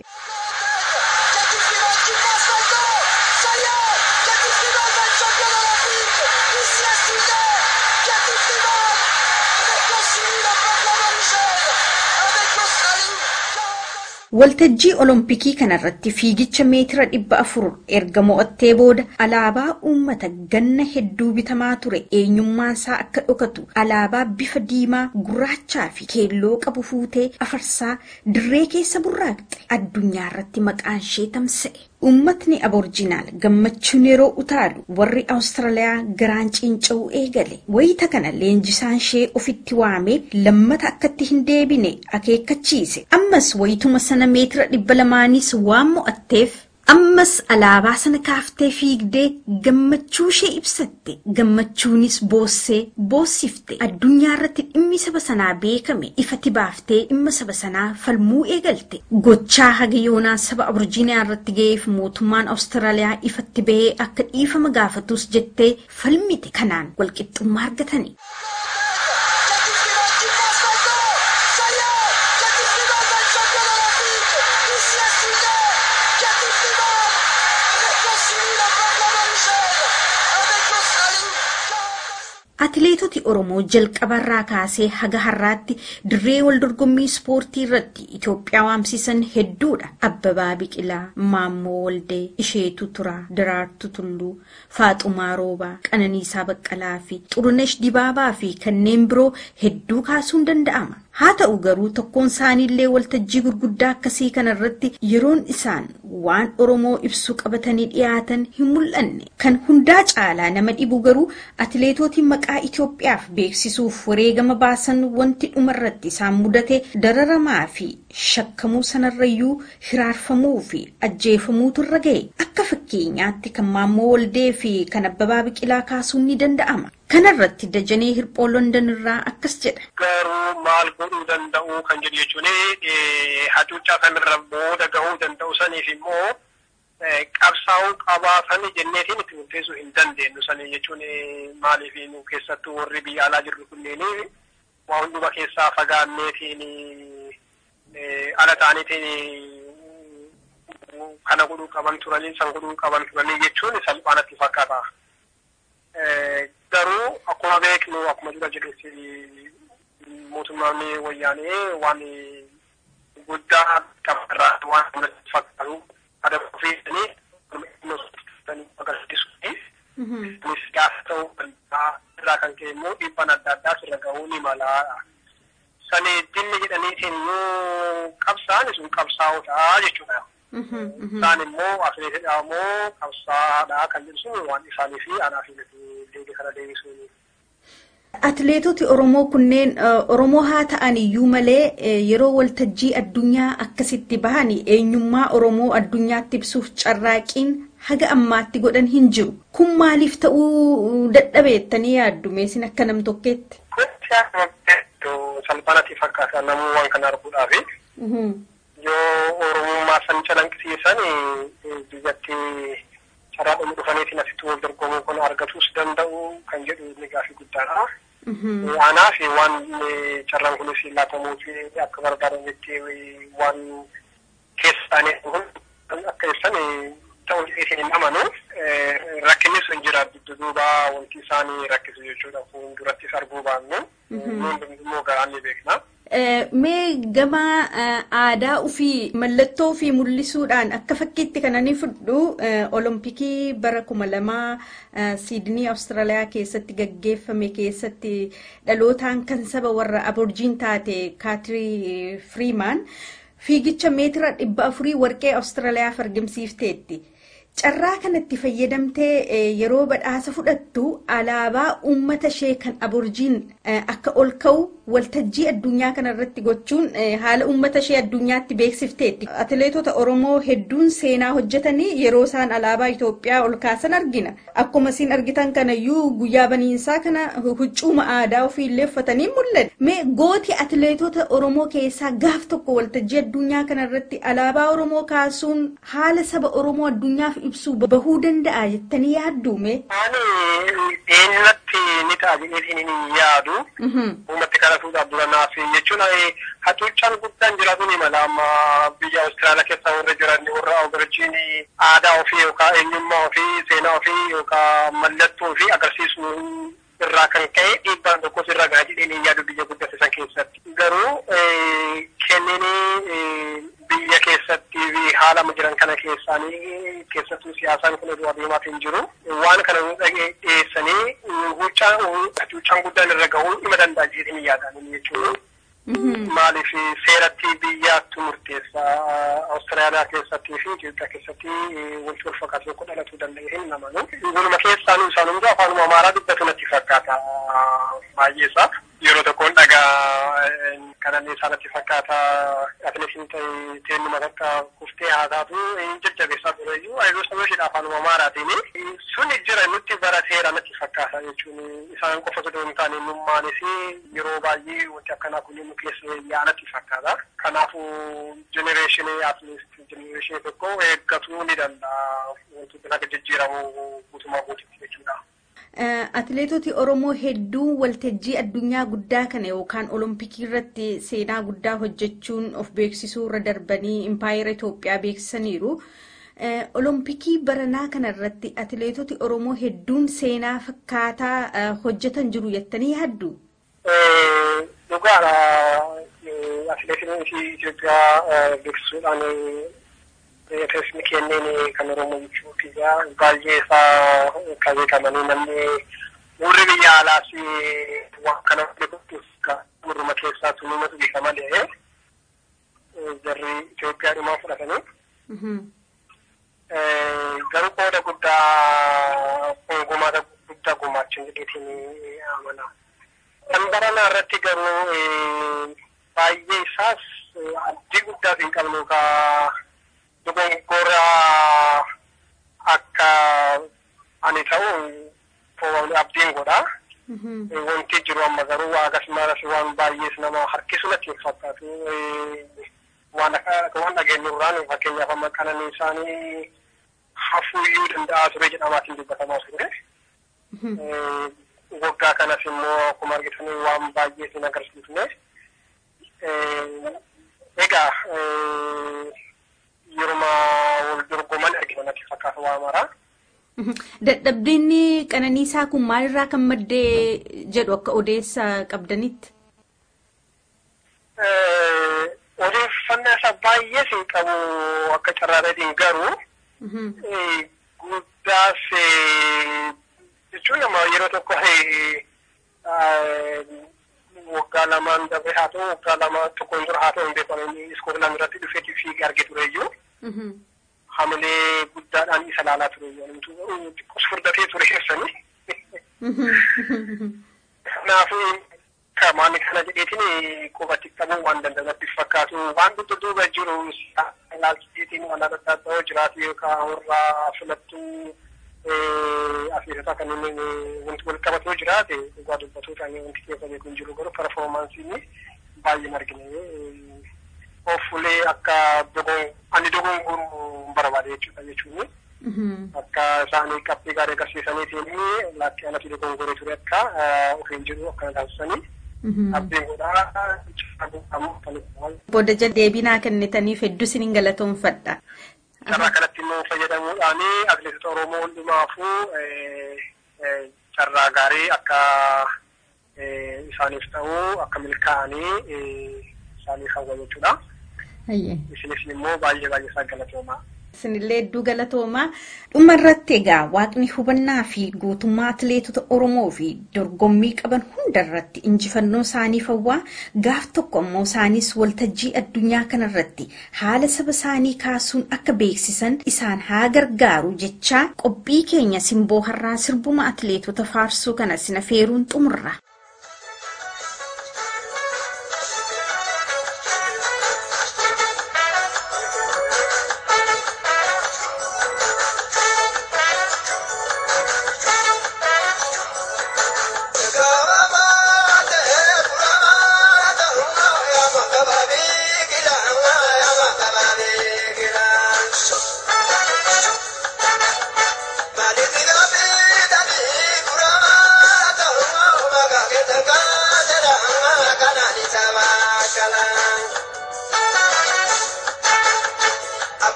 Waltajjii Olompikii kanarratti fiigicha meetira dhibba afur erga mo'attee booda alaabaa uummata ganna hedduu bitamaa ture eenyummaasaa akka dhokatu alaabaa bifa diimaa gurraachaa fi keelloo qabu fuutee afarsaa dirree keessa burraaqxe addunyaa irratti maqaan ishee tamsa'e. Uummatni aborjinaal gammachuun yeroo utaalu warri Awustiraaliyaa garaan ciinca'uu eegale. Wayita kana leenjisaan ishee ofitti waamee lammata akkatti hin deebine akeekkachiise. Ammas wayituma sana meetira dhibba lamaanis waan mo'atteef ammas alaabaa sana kaaftee fiigdee gammachuu ishee ibsatte. Gammachuunis boossee boossifte. Addunyaa irratti dhimmi saba sanaa beekame ifatti baaftee dhimma saba sanaa falmuu eegalte. Gochaa haga yoonaa saba aborjiinaa irratti ga'eef mootummaan Awustiraaliyaa ifatti bahee akka dhiifama gaafatus jettee falmite kanaan walqixxummaa argatani. Atileetoti Oromoo jalqabarraa kaasee haga har'aatti dirree wal dorgommii ispoortii irratti Itoophiyaa waamsisan hedduudha. Abbabaa Biqilaa, Maammoo Waldee, Isheetu Turaa, Daraartuu Tulluu, Faaxumaa Roobaa, Qananiisaa Baqqalaa fi Xurunesh Dibaabaa fi kanneen biroo hedduu kaasuun danda'ama. Haa ta'u garuu tokkoon isaaniillee waltajjii gurguddaa akkasii kanarratti yeroon isaan waan Oromoo ibsu qabatanii dhiyaatan hin mul'anne. Kan hundaa caalaa nama dhibu garuu atileetootiin maqaa Itoophiyaaf beeksisuuf wareegama baasan wanti dhumarratti isaan mudate dararamaa fi shakkamuu sanarrayyuu hiraarfamuu fi ajjeefamuutu irra ga'e. Akka fakkeenyaatti kan Maammoo Waldee fi kan Abbabaa Biqilaa kaasuun ni danda'ama. Kanarratti Dajanee Hirphoo London irraa akkas jedha. Garuu maal godhuu danda'u kan jedhu jechuun hacuuccaa kanarra booda gahuu danda'u saniif immoo qabsaa'uu qabaatan jenneetiin itti murteessuu hin dandeenyu sanii jechuun maaliif nu keessattuu warri biyya alaa jirru kunneen waa hunduma keessaa fagaanneetiin ala ta'aniitiin kana godhuu qaban turanii san godhuu qaban turanii jechuun salphaanatti fakkaata. Garuu akkuma beeknu akkuma dura jedhetti mootummaan wayyaanee waan guddaa qabarraa waan namatti fakkaatu ada ofiisanii agarsiisuuf kunis gaafa ta'uu danda'a irraa kan ka'e immoo dhiibbaan adda addaa sirra gahuu ni mala. Sani dinni jedhaniitiin yoo qabsaa'an sun qabsaa'oodha jechuudha. Isaan immoo atileetidha immoo qabsaa'aadha kan jedhu sun waan isaanii fi anaa fi deebii kana deebisuuni. Atileetoti Oromoo kunneen Oromoo haa ta'an iyyuu malee yeroo waltajjii addunyaa akkasitti bahan eenyummaa Oromoo addunyaatti ibsuuf carraaqiin haga ammaatti godhan hin jiru. Kun maaliif ta'uu dadhabeettanii yaaddu meesin akka nam tokkeetti? Kun salphaanatti fakkaata namuu waan kana arguudhaafi. Yoo Oromummaa san calanqisiisan biyyatti carraa dhumu dhufaniitiin asitti wal dorgomuu kun argatus danda'u kan jedhu inni gaafii guddaadha. Anaaf waan carraan kunis laatamuu fi akka barbaadanitti waan keessa isaanii kun akka ibsan ta'uu isin hin amanu rakkinni sun jira dudduuba wanti isaanii rakkisu jechuudha fuuldurattis arguu baannu immoo garaan ni beekna. Mee gama aadaa ofii mallattoo ofii mul'isuudhaan akka fakkiitti kan ani fudhu olompikii bara kuma lamaa siidnii awustiraaliyaa keessatti gaggeeffame keessatti dhalootaan kan saba warra aborjiin taate kaatirii firiimaan fiigicha meetira dhibba afurii warqee awustiraaliyaaf argamsiifteetti. Carraa kanatti fayyadamtee yeroo badhaasa fudhattu alaabaa uummata ishee kan aborjiin akka ol ka'u waltajjii addunyaa kanarratti gochuun haala uummata ishee addunyaatti beeksifteetti. Atileetota Oromoo hedduun seenaa hojjetanii yeroo isaan alaabaa Itoophiyaa ol kaasan argina. Akkuma isin argitan kanayyuu guyyaa baniinsaa kana huccuuma aadaa ofiillee uffatanii mul'atu. Mee gooti atileetota Oromoo keessaa gaaf tokko waltajjii addunyaa kanarratti alaabaa Oromoo kaasuun haala saba Oromoo addunyaaf ibsuu bahuu danda'a jettanii yaadduume? Ani eenyutti ni ta'a jedhee hin yaadu. Uummatti kana fuudhaaf duranaaf jechuun hacuuccaan guddaan jiraatu ni mala amma biyya Awustiraaliyaa keessa warra jiran warra Aborjiin aadaa ofii yookaan eenyummaa ofii seenaa ofii yookaan mallattoo ofii agarsiisuu irraa kan ka'e dhiibbaan tokkos irra gahaa jedhee hin yaadu biyya guddate san keessatti. Garuu kenninii biyya keessatti haala jiran kana keessaanii keessattuu siyaasaan kun oduu adeemaaf hin jiru. Waan kana nu dhiyeessanii hacuuccaan guddaan irra gahuu dhima danda'a jedhee hin yaadan jechuudha. Maaliif seeratti biyyaattu murteessa Awustiraaliyaa keessattii fi Itoophiyaa keessatti wanti wal fakkaatu tokko dhalatuu danda'e hin namanu. Waluma keessaanuu isaan hundaa afaanuma amaaraa dubbatu natti fakkaata baay'ee isaa. Yeroo tokkoon dhagaa kanan isaanitti fakkaata atileetiin teennuma takka kuftee haa taatu jajjabeessaa ture iyyuu ayyuu sababa ishee afaanuma amaaraatiin suni jira nutti bara seera natti fakkaata jechuun isaan qofa osoo hin taane nummaanis yeroo baay'ee wanti akkanaa kun nu keessa yaanatti fakkaata. Kanaafuu jenereeshinii atleast jenereeshinii tokko eeggatuu ni danda'a wantoota akka jijjiiramu guutumaa guututti jechuudha. Atileetoti Oromoo hedduun waltajjii addunyaa guddaa kana yookaan olompikii irratti seenaa guddaa hojjechuun of beeksisuu irra darbanii impaayera Itoophiyaa beeksisaniiru. Eh, Olompikii baranaa kanarratti atileetoti Oromoo hedduun seenaa fakkaataa eh, hojjetan jiru jettanii yaaddu? Eh, Dhugaadha. Eh, Atileetiin Itoophiyaa eh, beeksisuudhaan eh, teessumni kenneen kan Oromoo jechuuti. Baay'ee isaa kan beekamanii namni warri biyya alaas eh, waan kana beekuuf murruma keessaa tunuumatu beeka malee eh, jarri Itoophiyaa dhumaa fudhatanii. Mhm. Eh, garuu qooda guddaa gumaata guddaa gumaachin jedheetiin amana. Kan baranaa irratti garuu eh, baay'ee isaas eh, abdii guddaas hin qabnu ka dogoggora akka ani ta'u eh, abdiin godha. Mhm. Eh, Wanti jiru amma garuu akkasumas waan baay'ees nama harkisu natti hin fakkaatu. Eh, Waan akka waan dhageenyu irraan fakkeenyaaf amma qananii isaanii hafuuyyuu danda'a ture jedhamaatiin dubbatamaa ture. Mhm. Eh, Waggaa kanas immoo akkuma argitanii waan baay'ee sin agarsiifne. Eh, Egaa eh, yeruma wal dorgoman argina natti fakkaata waa maraa. Mhm. Dadhabbiin qananiisaa kun maalirraa kan maddee jedhu akka odeessa qabdanitti? Eh, Odeeffannaa isaa baay'ee sin qabu akka carraadhaan garuu Mhm. eh, guddaas eh, jechuun nama yeroo tokko eh, eh, waggaa lamaan dabre haa ta'u waggaa lama tokkoon dura haa ta'u hin beekamu inni iskoolaand irratti dhufeetii fiigee arge tureyyuu Mhm. hamilee guddaadhaan isa laalaa tureyyuu namtu xiqqoos furdatee ture keessanii. Mhm. Kanaafuu kamaani kana jedheetiin qubatti qabuu waan danda'amatti fakkaatu waan dudda duuba jiru ilaalchiseetiin waan adda addaa jiraatu yookaan warra filattuu atileetota kanneen wanti wal qabatoo jiraate dhugaa dubbatuudhaan wanti keessa beeku hin jiru garuu performaansiin baay'een argine of-fulee akka dogon ani dogongoruu barbaade jechuudha jechuun Mhm. akka isaanii qabxii gaarii agarsiisaniitiin laakkii anatti dogongoree ture akka ofiin jiru akkana taasisanii Mhm. abdiin godhaa ammoo kan Booda jala deebinaa kennitaniif hedduu isin galatoomfadha. carraa kanatti immoo fayyadamuudhaan atileetota Oromoo hundumaafuu eh, eh, carraa gaarii akka eh, isaaniif ta'u akka milkaa'anii eh, isaaniif hawwa jechuudha. Hayyee. Isinis immoo baay'ee baay'ee isaa galatoomaa. Isinillee hedduu galatoomaa. Dhuma irratti egaa waaqni hubannaa fi gootummaa atileetota Oromoo fi dorgommii qaban hunda irratti injifannoo isaaniif hawwaa gaaf tokko ammoo isaanis waltajjii addunyaa kanarratti haala saba isaanii kaasuun akka beeksisan isaan haa gargaaru jechaa qophii keenya simboo har'aa sirbuma atileetota faarsuu kana sina feeruun xumurra. Mali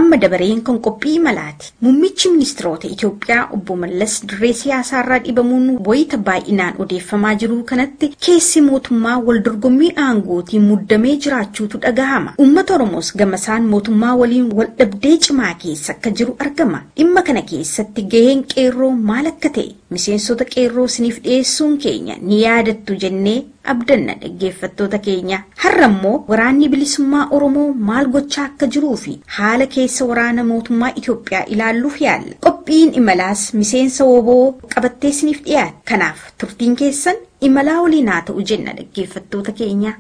amma dabareen kan qophii imalaati. Muummichi ministeerota Itoophiyaa obbo Mallas dirree siyaasaarraa dhibamuun wayita baay'inaan odeeffamaa jiru kanatti keessi mootummaa wal dorgommii aangootiin muddamee jiraachuutu dhagahama. Uummata Oromoos gamasaan mootummaa waliin wal dhabdee cimaa keessa akka jiru argama. Dhimma kana keessatti gaheen qeerroo maal akka ta'e miseensota qeerroo isiniif dhiyeessuun keenya ni yaadattu jennee abdanna dhaggeeffattoota keenya har'a immoo waraanni bilisummaa oromoo maal gochaa akka jiruu fi haala keessa waraana mootummaa Itoophiyaa ilaalluuf yaalla qophiin imalaas miseensa woboo qabattee isiniif dhiyaata kanaaf turtiin keessan imalaa waliin haa ta'u jenna dhaggeeffattoota keenya.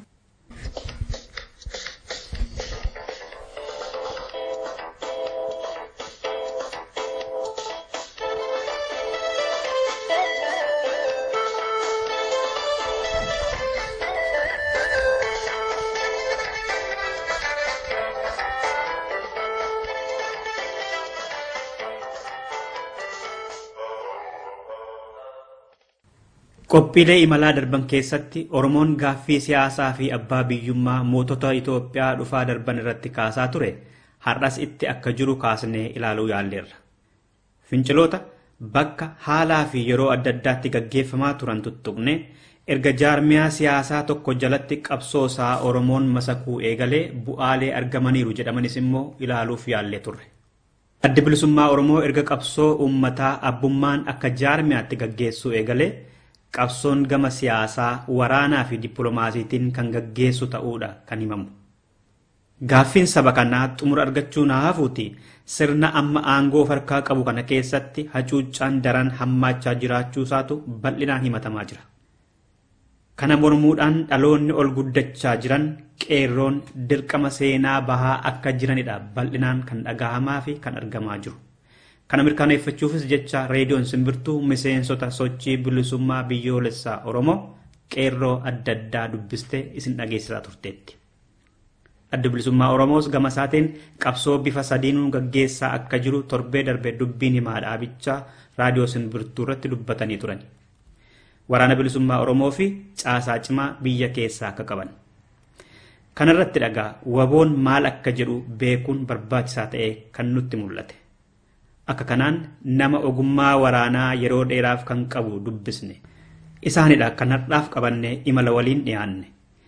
Qophiilee imalaa darban keessatti Oromoon gaaffii siyaasaa fi abbaa biyyummaa mootota Itoophiyaa dhufaa darban irratti kaasaa ture har'as itti akka jiru kaasnee ilaaluu yaalleerra. Finciloota bakka haalaa fi yeroo adda addaatti gaggeeffamaa turan tuttuqne erga jaarmiyaa siyaasaa tokko jalatti qabsoosaa Oromoon masakuu eegalee bu'aalee argamaniiru jedhamanis immoo ilaaluuf yaallee turre. Addi bilisummaa Oromoo erga qabsoo uummataa abbummaan akka jaarmiyaatti gaggeessuu eegalee qabsoon gama siyaasaa waraanaa fi dippiloomaasiitiin kan gaggeessu ta'uudha kan himamu. Gaaffiin saba kanaa xumura argachuu naa hafuuti sirna amma aangoo harkaa qabu kana keessatti hacuuccaan daran hammaachaa jiraachuu isaatu bal'inaan himatamaa jira. Kana mormuudhaan dhaloonni ol guddachaa jiran qeerroon dirqama seenaa bahaa akka jiranidha bal'inaan kan dhagahamaa fi kan argamaa jiru. Kana mirkaneeffachuufis jecha reediyoon simbirtuu miseensota sochii bilisummaa biyyoolessaa Oromoo qeerroo adda addaa dubbistee isin dhageessisaa turteetti. Addi bilisummaa Oromoos gama isaatiin qabsoo bifa sadiinuun gaggeessaa akka jiru torbee darbee dubbiin himaa dhaabichaa raadiyoo simbirtuu irratti dubbatanii turan. Waraana bilisummaa Oromoo fi caasaa cimaa biyya keessaa akka qaban. Kana irratti dhagaa waboon maal akka jedhu beekuun barbaachisaa ta'ee kan nutti mul'ate. Akka kanaan nama ogummaa waraanaa yeroo dheeraaf kan qabu dubbisne. Isaanidha kan har'aaf qabannee imala waliin dhiyaanne.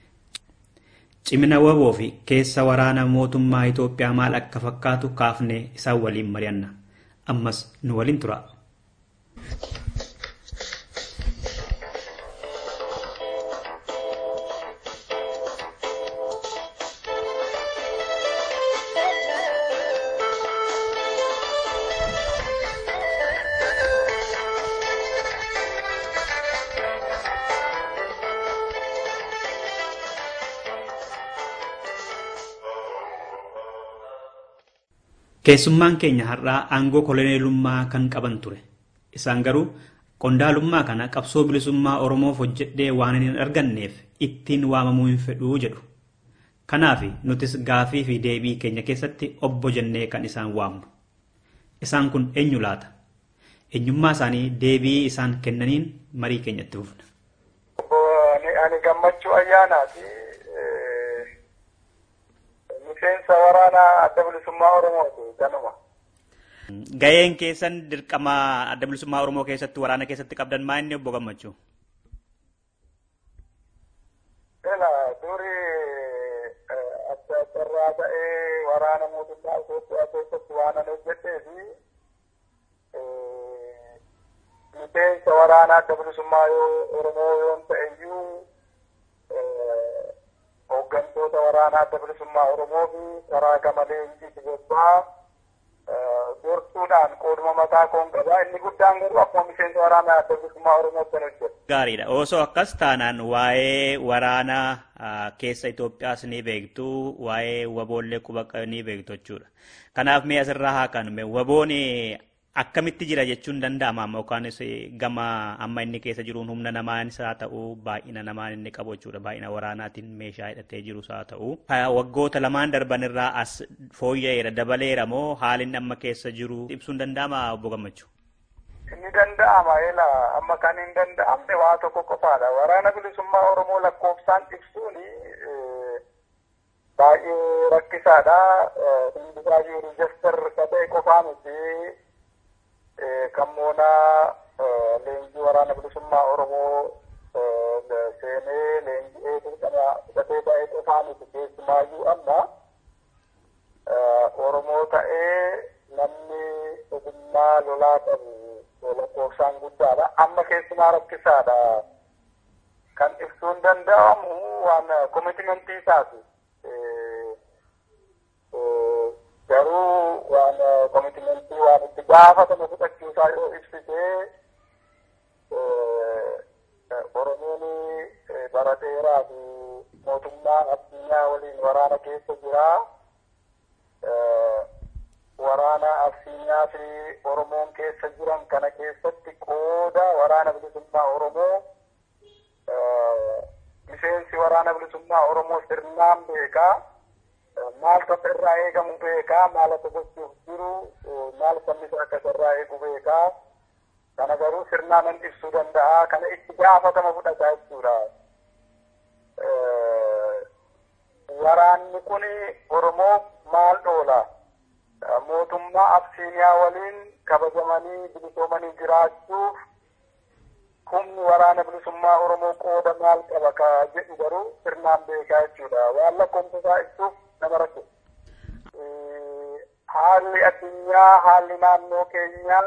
Cimina waboo fi keessa waraana mootummaa Itoophiyaa maal akka fakkaatu kaafnee isaan waliin mari'anna. Ammas nu waliin tura. Keessummaan keenya har'aa aangoo koloneelummaa kan qaban ture. Isaan garuu qondaalummaa kana qabsoo bilisummaa Oromoof hojjedhee waan hin arganneef ittiin waamamuu hin fedhuu jedhu. Kanaaf nutis gaafii fi deebii keenya keessatti obbo jennee kan isaan waamnu. Isaan kun eenyu laata? Eenyummaa isaanii deebii isaan kennaniin marii keenyatti fufna. Ani gammachuu ayyaanaati. miseensa waraanaa adda bilisummaa Oromooti ganuma. Gaheen keessan dirqama adda bilisummaa Oromoo keessatti waraana keessatti qabdan maa inni obbo Gammachuu? Ela duri adda addarraa ta'ee waraana mootummaa Itoophiyaa keessatti waan ani hojjedhee fi miseensa waraanaa adda bilisummaa Oromoo yoon ta'e iyyuu hooggantoota waraanaa adda bilisummaa Oromoo fi karaa gamalee injii gobbaa gorsuudhaan qooduma mataa koon qabaa. Inni guddaan garuu akkuma miseensa waraanaa adda bilisummaa Oromootti kan hojjetu. Gaariidha. Osoo akkas taanaan waa'ee waraanaa keessa Itoophiyaas ni beektu, waa'ee waboollee quba ni beektu jechuudha. Kanaaf mee asirraa haa kanume waboon akkamitti jira jechuun danda'ama amma yookaanis gama amma inni keessa jiruun humna namaanis haa ta'u baay'ina namaan inni qabu jechuudha baay'ina waraanaatiin meeshaa hidhatee jirus haa ta'u waggoota lamaan darban irraa as fooyya'eera dabaleera moo haalli amma keessa jiru ibsuun danda'ama obbo Gammachuu. Inni danda'ama eela amma kan hin danda'amne waa tokko qofaadha waraana bilisummaa Oromoo lakkoofsaan ibsuun baay'ee rakkisaadha. Hundi baay'ee riijistar ta'e qofaa miti kan moonaa leenjii waraana bilisummaa Oromoo seenee leenji'ee dirqama fudhatee ba'ee qofaa miti keessumaayyuu amma Oromoo ta'ee namni ogummaa lolaa qabu lakkoofsaan guddaadha. Amma keessumaa rakkisaadha. Kan ibsuun danda'amu waan koomitimentii isaati. Garuu waan koomitimentii waan itti gaafatama fudhachuusaa yoo ibsitee Oromoon bara dheeraa fi mootummaa addunyaa waliin waraana keessa jira. Waraana Absiinyaa fi Oromoon keessa jiran kana keessatti qooda waraana bilisummaa Oromoo miseensi waraana bilisummaa Oromoo sirnaan beekaa. Maal tokko irraa eegamu beekaa. Maal akka gochuuf jiru maal sammisa akka irraa eegu beekaa. Kana garuu sirnaan hin ibsuu danda'a. Kana itti gaafatama fudhataa jechuudha. Waraanni kun Oromoof maal dhoola? Mootummaa Absiiniyaa waliin kabajamanii bilisoomanii jiraachuuf humni waraana bilisummaa Oromoo qooda maal qaba ka jedhu garuu sirnaan beekaa jechuudha. Waan lakkoofsa ibsuuf nama rakkisa. Haalli addunyaa, haalli naannoo keenyaa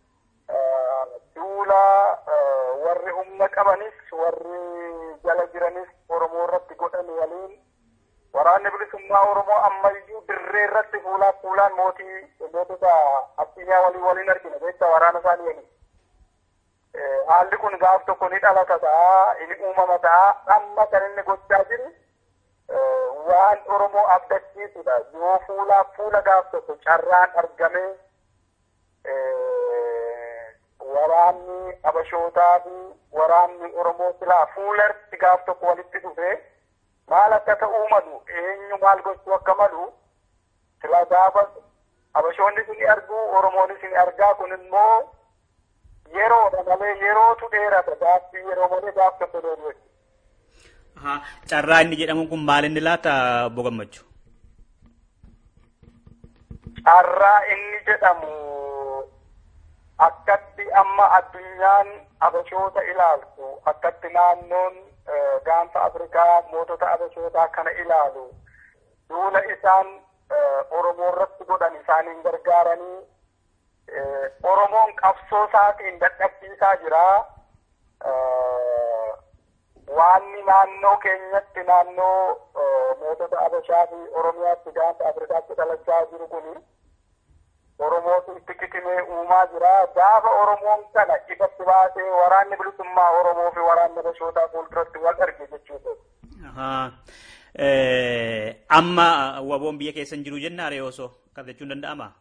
duula warri humna qabanis warri jala jiranis Oromoo irratti godhan waliin waraanni bilisummaa Oromoo ammayyuu dirree irratti fuulaa fuulaan mootii mootota addunyaa waliin waliin argina beektaa waraana isaanii waliin. Haalli kun gaaf tokko ni dhalata ta'a, ni uumama ta'a. Amma kan inni gochaa jiru waan Oromoo abdachiisudha. Yoo fuulaa fuula gaaf tokko carraan argamee waraanni Abashootaa fi waraanni Oromoo silaa fuularti gaaf tokko walitti dhufee maal akka ta'uu malu eenyu maal gochuu akka malu silaa gaafa Abashoonni ni argu Oromoonis ni argaa kun immoo yeroodha malee yerootu dheerata gaaffii yeroo malee gaaf tokko deemu Carraa inni jedhamu kun maal inni laata obbo Gammachuu? Carraa inni jedhamu akkatti amma addunyaan abashoota ilaaltu akkatti naannoon gaanfa Afrikaa mootota abashootaa kana ilaalu duula isaan Oromoo irratti godhan isaaniin gargaaranii Oromoon qabsoo isaatiin dadhabsiisaa jira. Waanni naannoo keenyatti naannoo mootota Abashaa fi Oromiyaatti gaanfa Afrikaatti dhalachaa jiru kuni Oromootu itti kitimee uumaa jira. Gaafa Oromoon kana ifatti baasee waraanni bilisummaa Oromoo fi waraanni Abashootaa fuulduratti wal arge jechuudha. Amma waboon biyya keessa hin jiru jenna aree osoo akkas jechuun danda'amaa?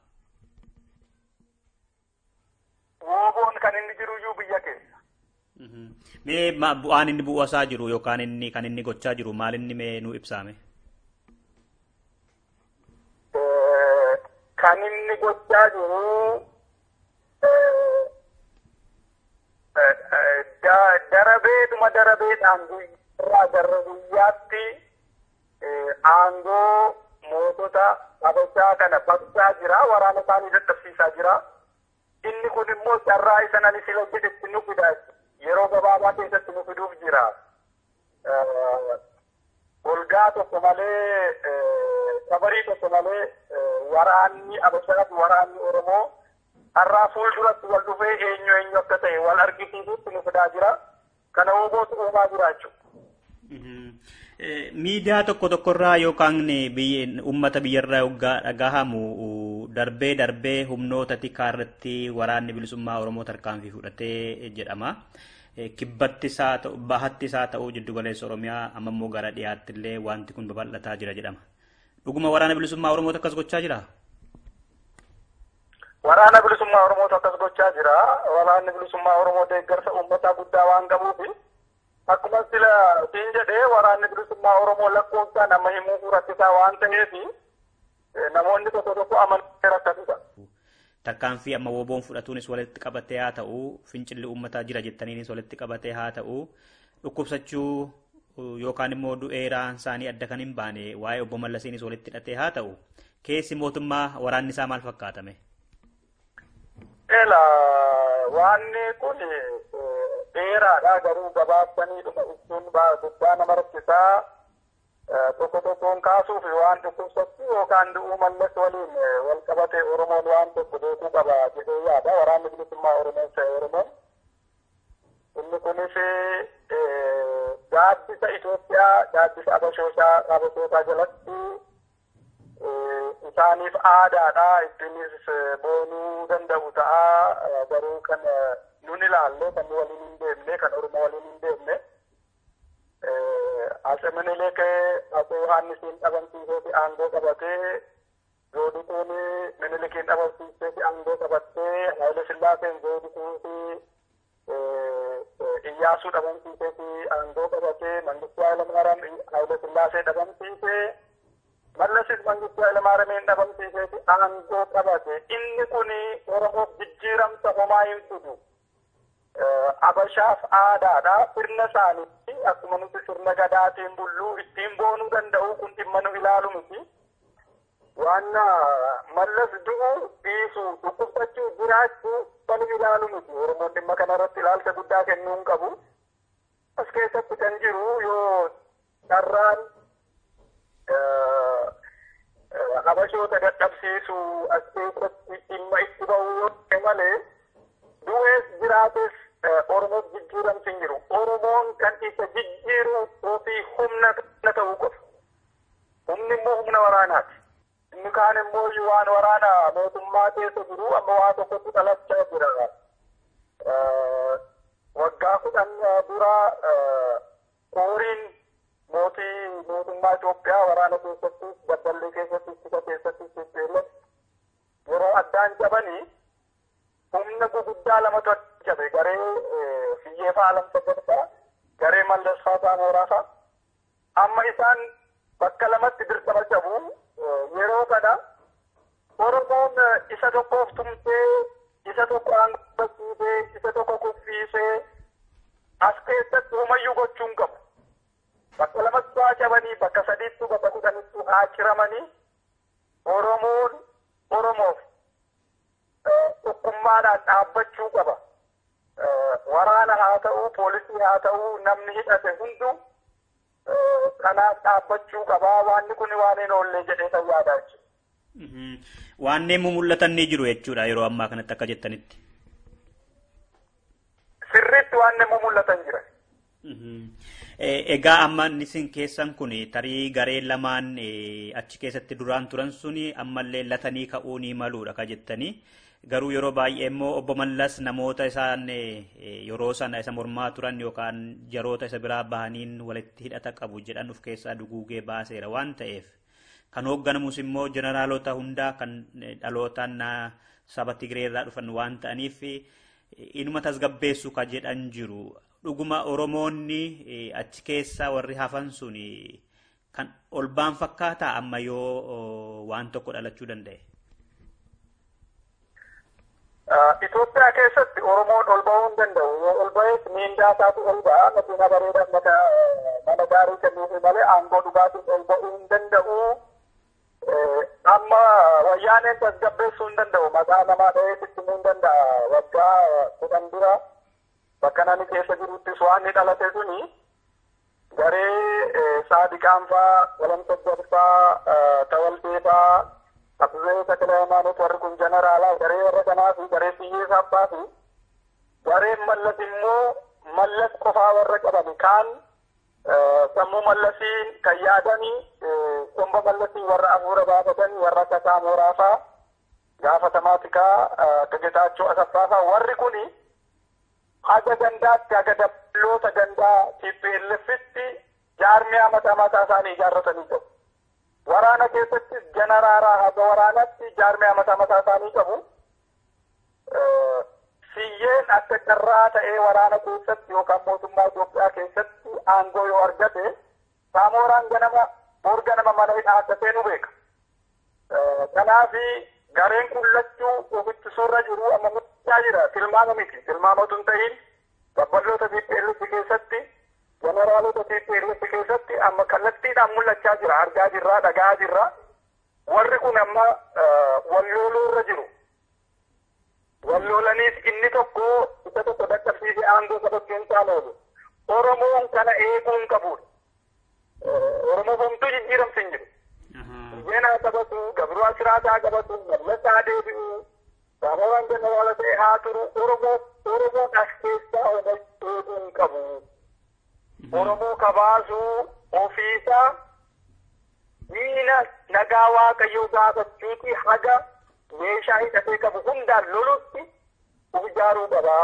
Woboon kan inni jiruyyuu biyya keessa. Mee bu'aan inni bu'asaa jiru yookaan inni kan inni gochaa jiru maal inni mee nu ibsaame? Kan inni gochaa jiru darabeedhuma darabeedhaan guyyaa gara guyyaatti aangoo mootota Abashaa kana baqsaa jira waraana isaanii dadhabsiisaa jira. inni kun immoo carraa isa nani sila jedhetti nu fida yeroo gabaabaa keessatti nu fiduuf jira. Golgaa tokko malee sabarii tokko malee waraanni Abashaa fi waraanni Oromoo har'aa fuulduratti wal dhufee eenyu eenyu akka ta'e wal argisiisuutti nu fidaa jira. Kana hubootu uumaa jira jechuudha. Miidiyaa tokko tokkorraa yookaan uummata biyyarraa yoggaa dhagahamu darbee darbee humnoota tikaa irratti waraanni bilisummaa Oromoo tarkaanfii fudhatee jedhama. Kibbattis haa ta'u bahattis haa ta'u jiddu galeessa Oromiyaa amma immoo gara dhiyaatti illee wanti kun babal'ataa jira jedhama. Dhuguma waraana bilisummaa Oromoo akkas gochaa jira? Waraana bilisummaa Oromoo akkas gochaa jira. Waraanni bilisummaa Oromoo deeggarsa uummataa guddaa waan qabuufi akkuma sila siin jedhee waraanni bilisummaa Oromoo lakkoofsaan amma himuu rakkisaa waan ta'eef namoonni tokko tokko amananii rakkatudha. Tarkaanfii amma woboon fudhatuunis walitti qabatee haa ta'u fincilli uummataa jira jettaniinis walitti qabatee haa ta'u dhukkubsachuu yookaan immoo du'eeraan isaanii adda kan hin baane waa'ee obbo Mallasiinis walitti hidhatee haa ta'u keessi mootummaa waraanni isaa maal fakkaatame? Eela waanni kun dheeraadha garuu gabaabsanii dhuma ibsuun guddaa nama rakkisaa tokko tokkoon kaasuuf waan dhukkubsattu yookaan du'uu mallas waliin wal qabate Oromoon waan tokko beekuu qaba jedhee yaada waraanni bilisummaa Oromoon ta'e Oromoon. Inni kunis gaaddisa Itoophiyaa gaaddisa Abashootaa Abashootaa jalatti isaaniif aadaadha ittiinis boonuu danda'u ta'a garuu kan nun ilaalle kan waliin hin deemne kan Oromoo waliin hin deemne. Ase Minilik Ase Yohaannisiin dhabamsiiseeti aangoo qabatee Zoodikuun Minilikiin dhabamsiiseeti aangoo qabattee Haayile Sillaaseen Zoodikuufi Iyyaasuu dhabamsiiseeti aangoo qabatee Mangistuu Hayilamaariyaam Haayile Sillaasee dhabamsiisee Mallasis Mangistuu Hayilamaariyaamiin dhabamsiiseeti aangoo qabate inni kun Oromoof jijjiiramsa homaa hin fidu. Abashaaf aadaadha. Sirna isaaniitti akkuma nuti sirna gadaatiin bulluu ittiin boonuu danda'u kun dhimma nu ilaalu miti. Waan mallas du'u dhiisu dhukkubsachuu jiraachuu kan ilaalu miti. Oromoon dhimma kanarratti ilaalcha guddaa kennuu hin qabu. As keessatti kan jiru yoo carraan habashoota dadhabsiisu as keessatti dhimma itti ba'uu yoo ta'e malee du'ees jiraates Oromoof jijjiiramsi hin jiru. Oromoon kan isa jijjiiru ofii humna kana ta'uu qofa. Humni immoo humna waraanaati. Inni kaan immoo waan waraana mootummaa keessa jiru amma waa tokkotti dhalachaa jira. Waggaa kudhan dura kooriin mootii mootummaa Itoophiyaa waraana keessatti dabballee keessatti ittisa keessatti yeroo addaan cabanii humna guguddaa lamatu cabe garee fiyyeefaa alamsa gadfaa garee mallasfaa saamoraafaa amma isaan bakka lamatti dirqama cabu yeroo kana oromoon isa tokkoof tumtee isa tokko aangoosiisee isa tokko kuffiisee as keessatti homayyuu gochuun qabu bakka lamatti haa cabanii bakka sadiittu bakka kudhanittu haa ciramanii oromoon oromoof tokkummaadhaan dhaabbachuu qaba. Waraana haa ta'uu, poolisii haa ta'uu, namni hidhate hundu kanaaf dhaabbachuu qaba. Waanni kun waan hin oollee jedhee kan yaadaa jechuudha. Waanneen mul'atan ni jiru jechuudha yeroo ammaa kanatti akka jettanitti. Sirriitti waanneen mul'atan jira. Egaa amma isin keessan kun tarii garee lamaan achi keessatti duraan turan suni ammallee latanii ka'uu ni maluudha ka jettanii. Garuu yeroo baay'ee immoo obbo Mallas namoota isaan yeroo sana isa mormaa turan yookaan jaroota isa biraa bahaniin walitti hidhata qabu jedhan of keessaa duguugee baaseera waan ta'eef kan hoogganamus immoo jeneraalota hundaa kan dhalootaan saba Tigireerraa dhufan waan ta'aniif inuma tasgabbeessu ka jedhan jiru. Dhuguma Oromoonni achi keessa warri hafan sun kan ol ba'an fakkaataa amma yoo waan tokko dhalachuu danda'e. Itoophiyaa keessatti Oromoon ol ba'uu hin danda'u. Yoo ol ba'ees miindaa isaatu ol ba'a. Makiina bareedaa mata mana gaarii kennuufi malee aangoo dhugaatiin ol ba'uu hin danda'u. Amma wayyaaneen tasgabbeessuu hin danda'u. Maqaa namaa dha'ee ittimuu hin danda'a. Waggaa kudhan dura bakka namni keessa jiruttis waan ni dhalate suni garee saadiqaan faa, walamta faa, tawaltee faa, Abdullee Takla Hayimaanoot warri kun jeneraalaa garee warra kanaa fi garee biyyeessa abbaa fi gareen mallas immoo mallas qofaa warra qaban kaan sammuu mallasiin kan yaadanii somba mallasiin warra afuura baafatanii warra akka saamoraa faa gaafatamaa akka Getaachoo Asaffaa faa warri kuni haga gandaatti haga dabaloota gandaa TPLFitti jaarmiyaa mataa mataa isaanii ijaarratanii qabu. Waraana keessattis jeneraalaa haga waraanatti jaarmiyaa mataa mataa isaanii qabu. Siyyeen akka carraa ta'ee waraana keessatti yookaan mootummaa Itoophiyaa keessatti aangoo yoo argate saamooraan ganama boor ganama mana hidhaa akka seenu beeka. Kanaaf gareen kun lachuu ofitti suurra jiru amma mul'achaa jira. Tilmaama miti. Tilmaamatu hin ta'in dabballoota TPLF keessatti jeneraalota TPLF amma kallattiidhaan mul'achaa jira argaa jirra dhagaa jirra warri kun amma wallooluu irra jiru walloolaniis inni tokko isa tokko dadhabsiise aangoo qabachuun isaan oolu oromoon kana eeguu hin qabudha oromoo homtuu jijjiiramsi hin jiru jeenaa qabatu gabruu asiraataa qabatu mallasaa deebi'u Gaafawwan jeneraala ta'e haa turu Oromoo Oromoon as keessaa eeguu hin qabu. Oromoo kabaasuu ofiisaa diina nagaa waaqayyoo gaafachuuti haga meeshaa hidhatee qabu hundaan lolutti uf ijaaruu qaba.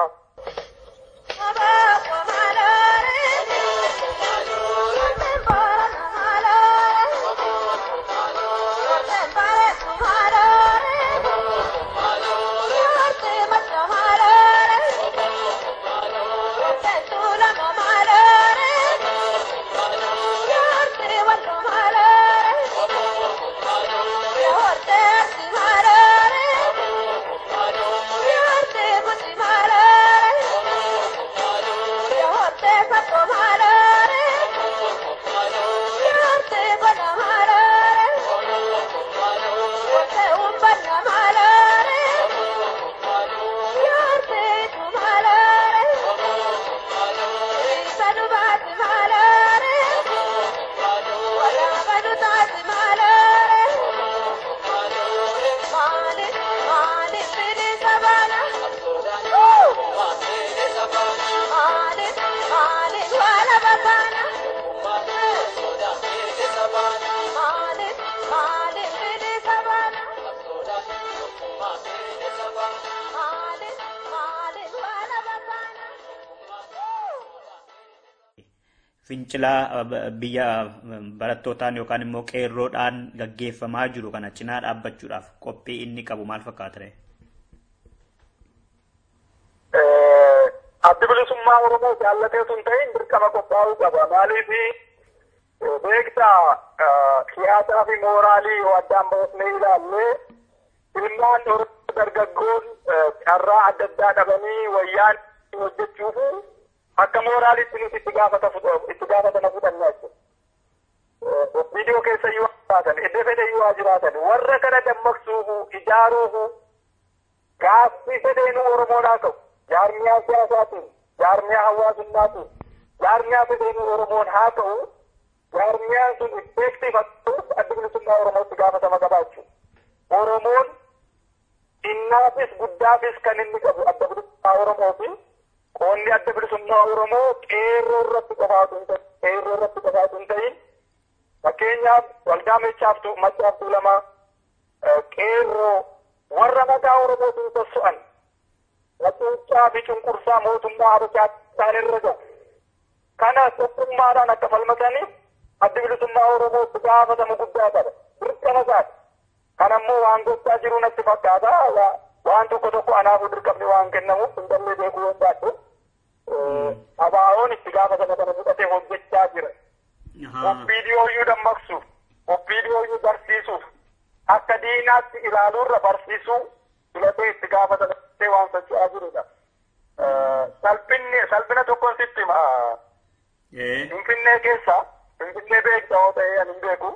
fincilaa biyya barattootaan yookaan immoo qeerroodhaan gaggeeffamaa jiru kana cinaa dhaabbachuudhaaf qophii inni qabu maal fakkaata ta'e? Addi bilisummaa Oromoo jaallatee sun ta'in dirqama qophaa'uu qaba. Maaliif beektaa siyaasaa fi mooraalii yoo addaan baasnee ilaallee ilmaan Oromoo dargaggoon carraa adda addaa dhabanii wayyaan hojjechuuf akka mooraalitti nuti itti gaafata itti gaafatama fudhannaa jechuudha. Viidiyoo keessa yoo jiraatan, iddoo fedhe yoo jiraatan, warra kana dammaqsuufu, ijaaruufu, gaaffii fedheenuu Oromoodhaa ta'u, jaarmiyaa siyaasaatiin, jaarmiyaa hawaasummaatiin, jaarmiyaa fedheenuu Oromoon haa ta'u, jaarmiyaan sun effektiif ta'uuf adda bilisummaa Oromootti gaafatama qabaachuu. Oromoon innaafis guddaafis kan inni qabu adda bilisummaa Oromooti. Qoonni adda bilisummaa Oromoo qeerroo irratti qofaatu hin ta'in, qeerroo irratti qofaatu hin ta'in. Fakkeenyaaf waldaa meechaaftuu maccaaftuu lama qeerroo warra mataa Oromootiin sosso'an wacuuccaa fi cunqursaa mootummaa Habashaa isaan irra gahu. Kana tokkummaadhaan akka falmataniif adda bilisummaa Oromootti gaafatama guddaa qaba. Dirqama isaati. Kan ammoo waan gochaa jiru natti fakkaata. Waan tokko tokko anaafuu dirqamni waan kennamuuf hin dallee beekuu hin baadhu. Abaayoon itti gaafatama kana fudhatee hojjechaa jira. Viidiyooyyuu dammaqsuuf, viidiyooyyuu barsiisuuf, akka diinaatti ilaaluurra barsiisuu filatee itti gaafatama waan socho'aa jirudha. Salphinni salphina tokkoon sitti hima. Finfinnee keessa, Finfinnee beekta yoo ta'e ani hin beeku.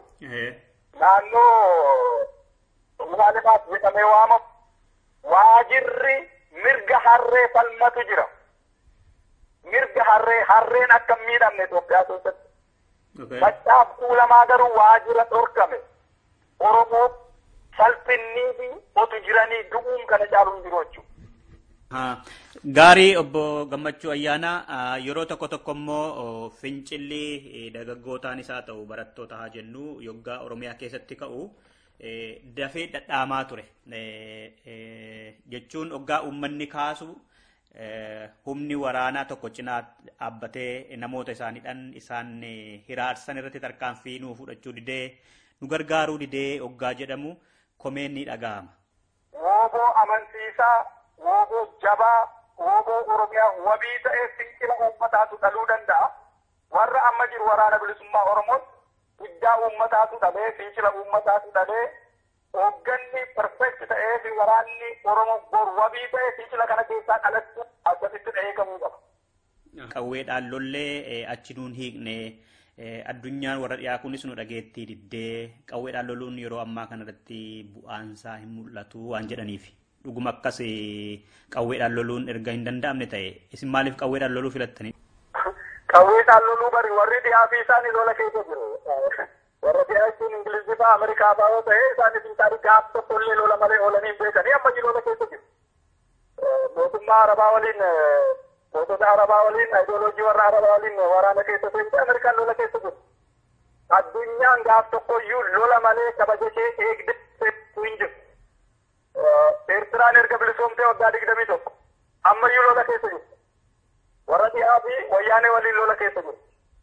Naannoo Laalimaat jedhamee waamamu waajirri mirga harree falmatu jira. Mirga harree harreen akka hin miidhamne Itoophiyaa keessatti. Maccaaf kuulamaa garuu waajira dhorkame. Oromoo salphinnii fi otu jiranii du'uun kana caaluun jiru jechuudha. Gaarii obbo Gammachuu Ayyaanaa yeroo tokko tokko immoo fincilli dargaggootaan isaa ta'u barattoota haa jennu yoggaa Oromiyaa keessatti ka'u dafee dhadhaamaa ture. Jechuun hoggaa uummanni kaasu humni waraanaa tokko cinaa dhaabbatee namoota isaaniidhaan isaan hiraarsan irratti tarkaanfii nuu fudhachuu didee nu gargaaruu didee hoggaa jedhamu komeen ni dhaga'ama. Wooboo amansiisaa, wooboo jabaa, wooboo Oromiyaa wabii ta'ee fincila uummataatu dhaluu danda'a. Warra amma jiru waraana bilisummaa Oromoon guddaa uummataatu dhalee, fincila uummataatu dhalee, hoogganni perfekt ta'ee fi waraanni Oromoo bor wabii ta'ee fincila kana keessaa dhalachuu akkasitti eegamuu qaba. Qawweedhaan lollee achi nuun hiikne Addunyaan warra dhiyaa kunis nu dhageettii diddee qawweedhaan loluun yeroo ammaa kanarratti bu'aansaa hin mul'atu waan jedhaniif. Dhuguma akkas qawweedhaan loluun erga hin danda'amne ta'e isin maaliif qawweedhaan loluu filattanii? Qawweedhaan loluu bari warri dhiyaa fi isaanii lola keessa jiru. Warra dhiyaa jechuun Ingilizii fa'aa Ameerikaa fa'aa yoo ta'e isaanis hin taane gaaf tokko illee lola malee oolanii hin beekanii ammayyuu lola keessa jiru. Mootummaa Arabaa waliin mootota Arabaa waliin ideoloojii warra Arabaa waliin waraana keessa seente Ameerikaan lola keessa jiru. Addunyaan gaaf tokko iyyuu lola malee kabaja ishee eegdee hin jiru. Eertiraan erga bilisoomtee waggaa digdamii tokko ammayyuu lola keessa jiru. Warra dhiyaa fi wayyaanee waliin lola keessa jiru.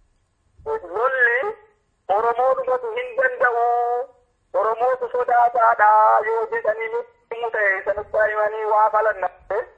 Lolli Oromoo dhumatu hin danda'u. Oromootu sodaataadha yoo jedhanii nutti ta'e sanitti himanii waa falanna.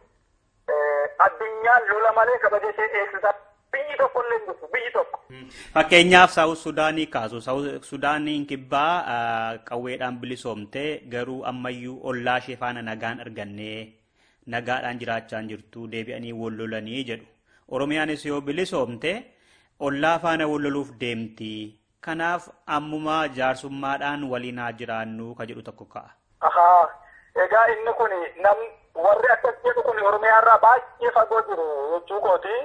Addunyaan lola malee kabaja ishee eegsisa. Biyyi tokko illee jirtu biyyi tokko. Fakkeenyaaf Saawus Sudaanii kaasu. Saawus Sudaaniin kibbaa qawweedhaan bilisoomte garuu ammayyuu ollaa ishee faana nagaan argannee nagaadhaan jiraachaa jirtu deebi'anii wal lolanii jedhu. Oromiyaanis yoo bilisoomte ollaa faana wal loluuf deemti. Kanaaf ammumaa jaarsummaadhaan waliin haa jiraannu ka jedhu tokko ka'a. Ahaa, egaa inni kun nam warri akkas jedhu kun Oromiyaarraa baay'ee fagoo jiru jechuu kooti.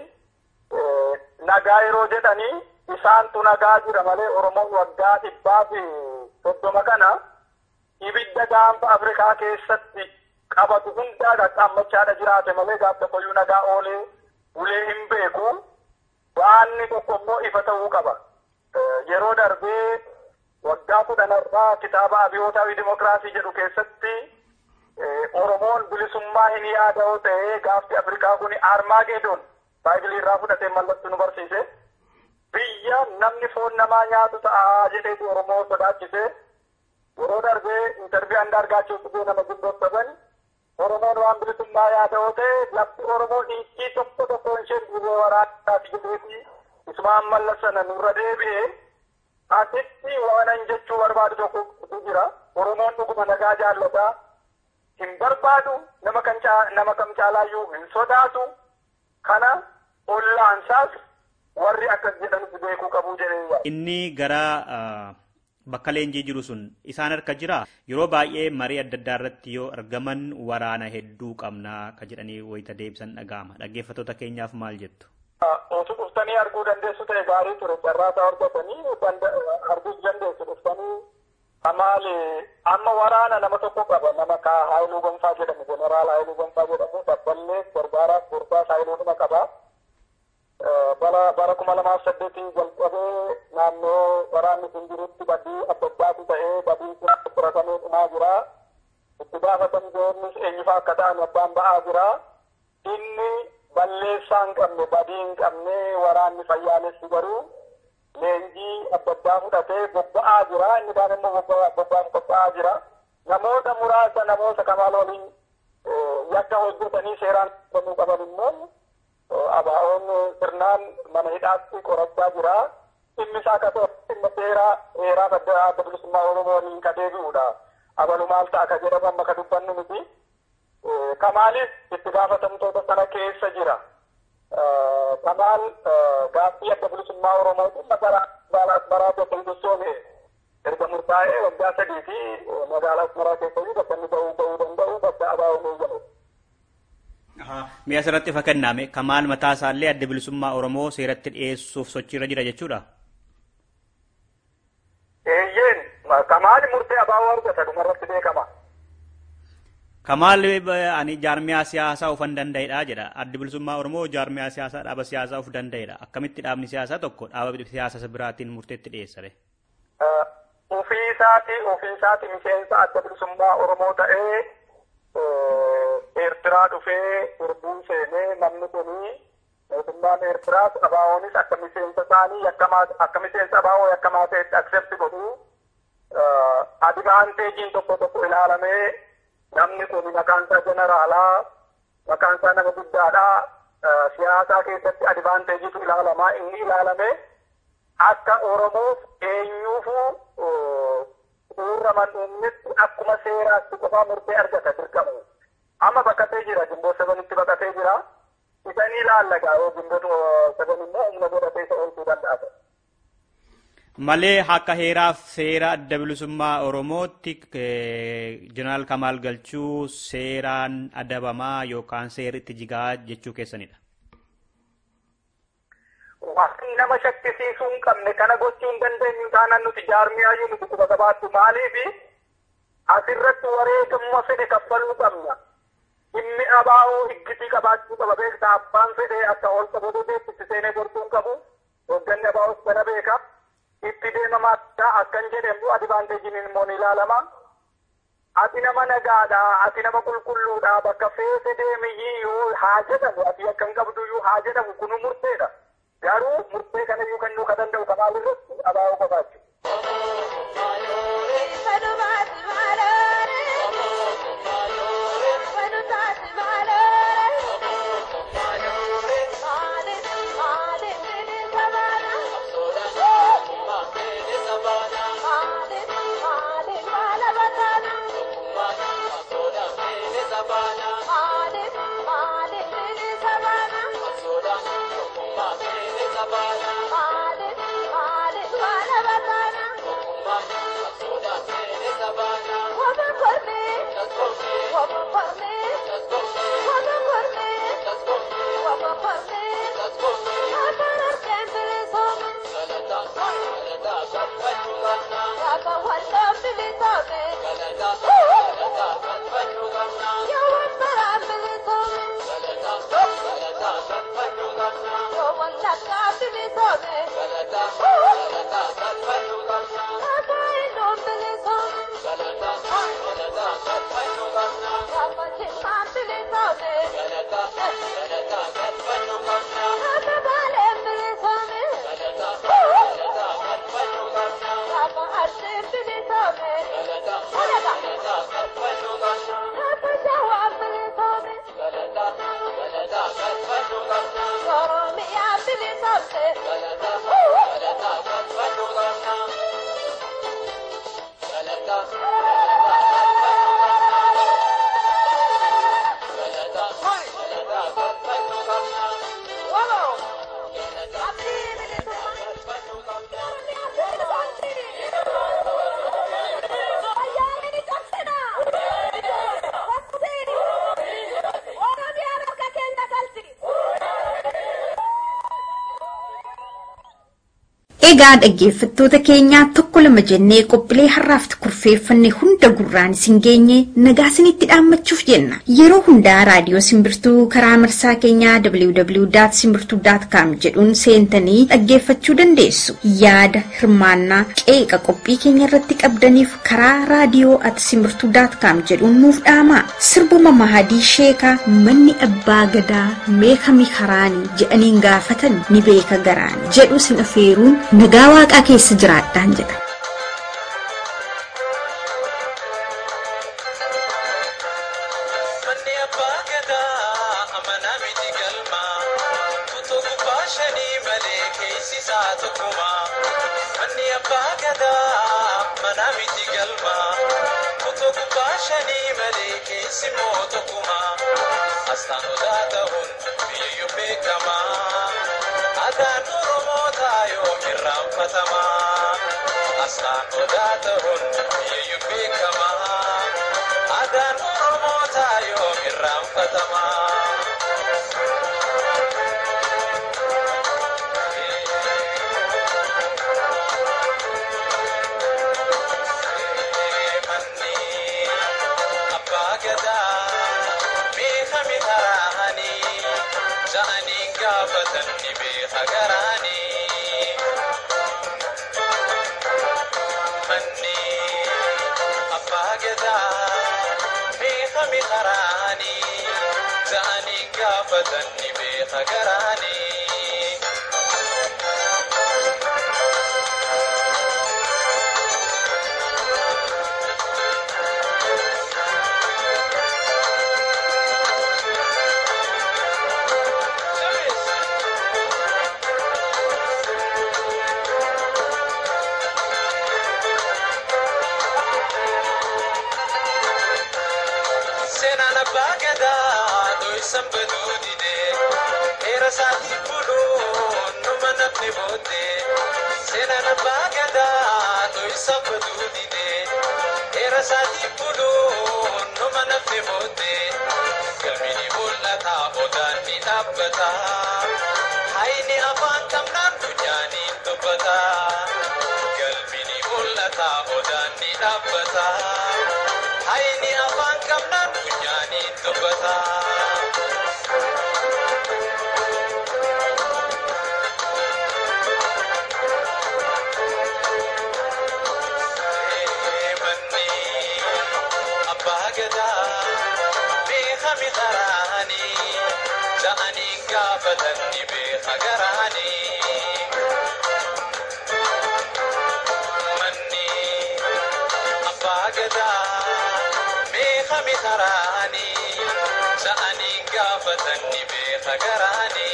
Nagaa yeroo jedhanii isaantu nagaa jira malee Oromoon waggaa dhibbaa fi soddoma kana ibidda gaanfa Afrikaa keessatti qabatu hundaa qaqqaammachaadha jiraate malee gaaf tokkoyyuu nagaa oolee ulee hin beeku. Waanni tokko immoo ifa ta'uu qaba. Yeroo darbee waggaa kudhanarraa kitaaba abiyootaa fi dimokiraasii jedhu keessatti Oromoon bilisummaa hin yaada'u ta'ee gaafti Afrikaa kun Armaageedon baayibilii irraa fudhatee mallattoo nu barsiise. Biyya namni foon namaa nyaatu ta'a jedheetu Oromoo sodaachise. Yeroo darbee intarvii andaargaachuu dhugee nama gindoottaban Oromoon waan bilisummaa yaada'u ta'e lafti Oromoo dhiichii tokko tokko isheen duubee waraanaati jedheeti Ismaan mallasana nurra deebi'ee asitti waanan jechuu barbaadu tokko jira. Oromoon dhuguma nagaa jaallataa hin barbaadu nama kan nama kam caalaayyuu hin sodaatu kana ollaansaas warri akkas jedhanis beekuu qabu jedhee Inni gara bakka leenjii jiru sun isaan harka jira yeroo baay'ee marii adda addaa irratti yoo argaman waraana hedduu qabnaa ka jedhanii wayita deebisan dhaga'ama dhaggeeffattoota keenyaaf maal jettu. Otu dhuftanii arguu dandeessu ta'e gaarii ture carraasaa hordofanii arguu dandeessu dhuftanii amaali amma waraana nama tokko qaba nama ka Haayiluu Gonfaa jedhamu jeneraal Haayiluu Gonfaa jedhamu dabballee gargaaraaf gurbaas Haayiluu dhuma qaba. bara bara kuma lamaaf saddeetii jalqabee naannoo waraanni sun jirutti badii adda addaatu ta'ee badii kun fudhatamee dhumaa jira. Itti gaafatamtoonnis eenyufaa akka ta'an abbaan ba'aa jira. Inni balleessaa hin qabne badii hin qabne waraanni fayyaalessi garuu leenjii adda addaa fudhatee bobba'aa jira. Inni kaan immoo bobba'aaf qophaa'aa jira. Namoota muraasa namoota kamaal waliin yakka hojjetanii seeraan qabamuu qaban immoo abaa'oon sirnaan mana hidhaatti qorachaa jira. Dhimmi isaa akka ta'e dhimma seeraa heeraa adda adda bilisummaa Oromoo waliin ka deebi'udha. Abalu maal ta'a ka jedhamu amma ka dubbannu miti. Kamaaliif itti gaafatamtoota sana keessa jira. Kamaal gaaffii adda bilisummaa Oromoo dhimma gara magaalaa Asmaraa tokko hindussoome erga murtaa'ee waggaa sadii fi magaalaa Asmaraa keessa jiru bakka inni ba'uu ba'uu danda'u bakka abaa'oon eegamu. Mi'a asirratti fakkannaame kamaal mataa isaallee adda bilisummaa Oromoo seeratti dhiyeessuuf sochiirra jira jechuudha. Eeyyeen kamaal murtee abaa'oo argata dhumarratti beekama. Kamaal ani jaarmiyaa siyaasaa of hin danda'edha jedha. Addi bilisummaa Oromoo jaarmiyaa siyaasaa dhaaba siyaasaa of danda'edha. Akkamitti dhaabni siyaasaa tokko dhaaba siyaasa biraatiin murteetti dhiyeessare? Ofii isaati ofii isaati miseensa adda bilisummaa Oromoo ta'ee Eertiraa dhufee sirbuu seenee namni kuni mootummaan Eertiraas abaa'oonis akka miseensa isaanii akka miseensa abaa'oo yakkamaa ta'etti aksepti godhu adivaanteejiin tokko tokko ilaalamee namni kun maqaan isaa jeneraalaa maqaan isaa nama guddaadhaa siyaasaa keessatti adivaanteejiitu ilaalamaa inni ilaalame akka Oromoof eenyuufuu suurra man'uumnitti akkuma seeraatti qofaa murtee argata dirqamu. Amma baqatee jira gimboo sabanitti baqatee jira. Isa ni ilaallagaa yoo gimboo saban immoo humna godhatee isa oolchuu danda'a. malee akka heeraaf seera adda bilisummaa Oromootti jeneraal Kamaal Galchuu seeraan adabamaa yookaan seerri itti jigaa jechuu keessanidha. Waan nama shakkisiisuu hin qabne kana gochuu hin dandeenyu taanaan nuti jaarmiyaayyuu nuti quba qabaattu maaliifi asirratti wareegamuma fedhe kaffaluu qabna. Dhimmi abaa'oo higgitii qabaachuu qaba beektaa abbaan fedhe akka ol qabatee itti seenee gortuu hin qabu. Hoogganni abaa'oos bana beeka. Itti deemamaa akkan jedhamu adivaanteejiin immoo ni ilaalama. Ati nama nagaadha, ati nama qulqulluudha, bakka feete deemiyyii yoo haa jedhamu, ati akka hin qabduyyuu haa jedhamu kunu murteedha. Garuu murtee kanayyuu kennuu ka danda'u kanaaf irratti abaa'oo qabaachuu. Egaa dhaggeeffattoota keenyaa tokko lama jennee qophiilee har'aaf kurfeeffanne hunda gurraan isin geenye nagaa isinitti dhaammachuuf jenna. Yeroo hundaa raadiyoo simbirtuu karaa marsaa keenyaa www.simbirtuu.com jedhuun seentanii dhaggeeffachuu dandeessu. Yaada hirmaannaa qeeqa qophii keenya irratti qabdaniif karaa raadiyoo at simbirtuu.com jedhuun nuuf dhaamaa. Sirbuma Mahadii Sheekaa manni abbaa gadaa meekami karaanii jedhaniin gaafatan ni beeka garaani jedhu sin afeeruun nagaa waaqaa keessa jiraadhaan jedha. Manni abbaa gadaa amanaa miti galma utuu gubbaa shanii malee keessi isaa tokkuma. Manni abbaa gadaa amanaa miti galma utuu gubbaa shanii malee keessi moo tokkuma. Astaan odaa ta'uun biyyayyuu beekama. Adaan Oromoota yoom irraanfatama. Astaan odaa ta'uun biyyayyuu beekama. Adaan Oromoota yoom irraanfatama. Manni abbaa gadaa beekame taraanii ja'anii gaafatan ni beeka garaanii. Manni abbaa gadaa beekame taraanii ja'anii gaafatan ni beeka garaanii. Seenaan abbaa gadaa dho'isan baduu didee heera isaatii buluun numa namni booddee Seenaan abbaa gadaa dho'isa baduu didee dheera isaatii buluun numa nafte booddee galmini mul'ata odaan ni dhaabbata hayni afaan qabnaan funyaaniin dubbata galmini mul'ata odaan ni dhaabbata hayni afaan qabnaan funyaaniin dubbata. manni abbaa gadaa beekami karaani ja'anii gaafatanni beeka garaani manni abbaa gadaa beekami karaani ja'anii gaafatanni beeka garaani.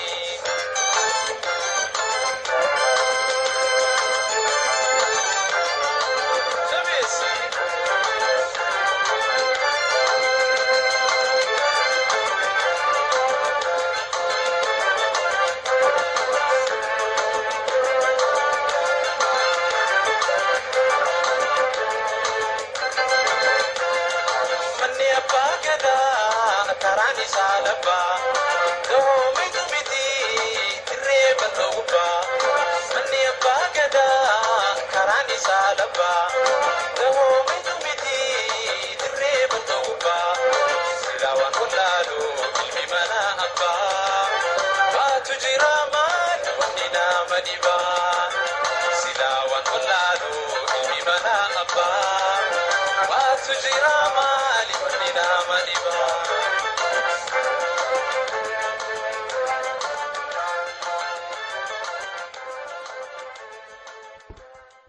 Jabeessi. Manni abbaa gadaa karaan isaa labbaa doomitu miti irree bal'oo gubbaa. Manni abbaa gadaa karaan isaa labbaa doomitu miti irree bal'oo gubbaa. Silaa waan wallaalu ilmi mana abbaa baatu jira maal wanni nama dhibaa. Silaa waan wallaalu ilmi mana abbaa baatu jira maal wanni nama dhibaa.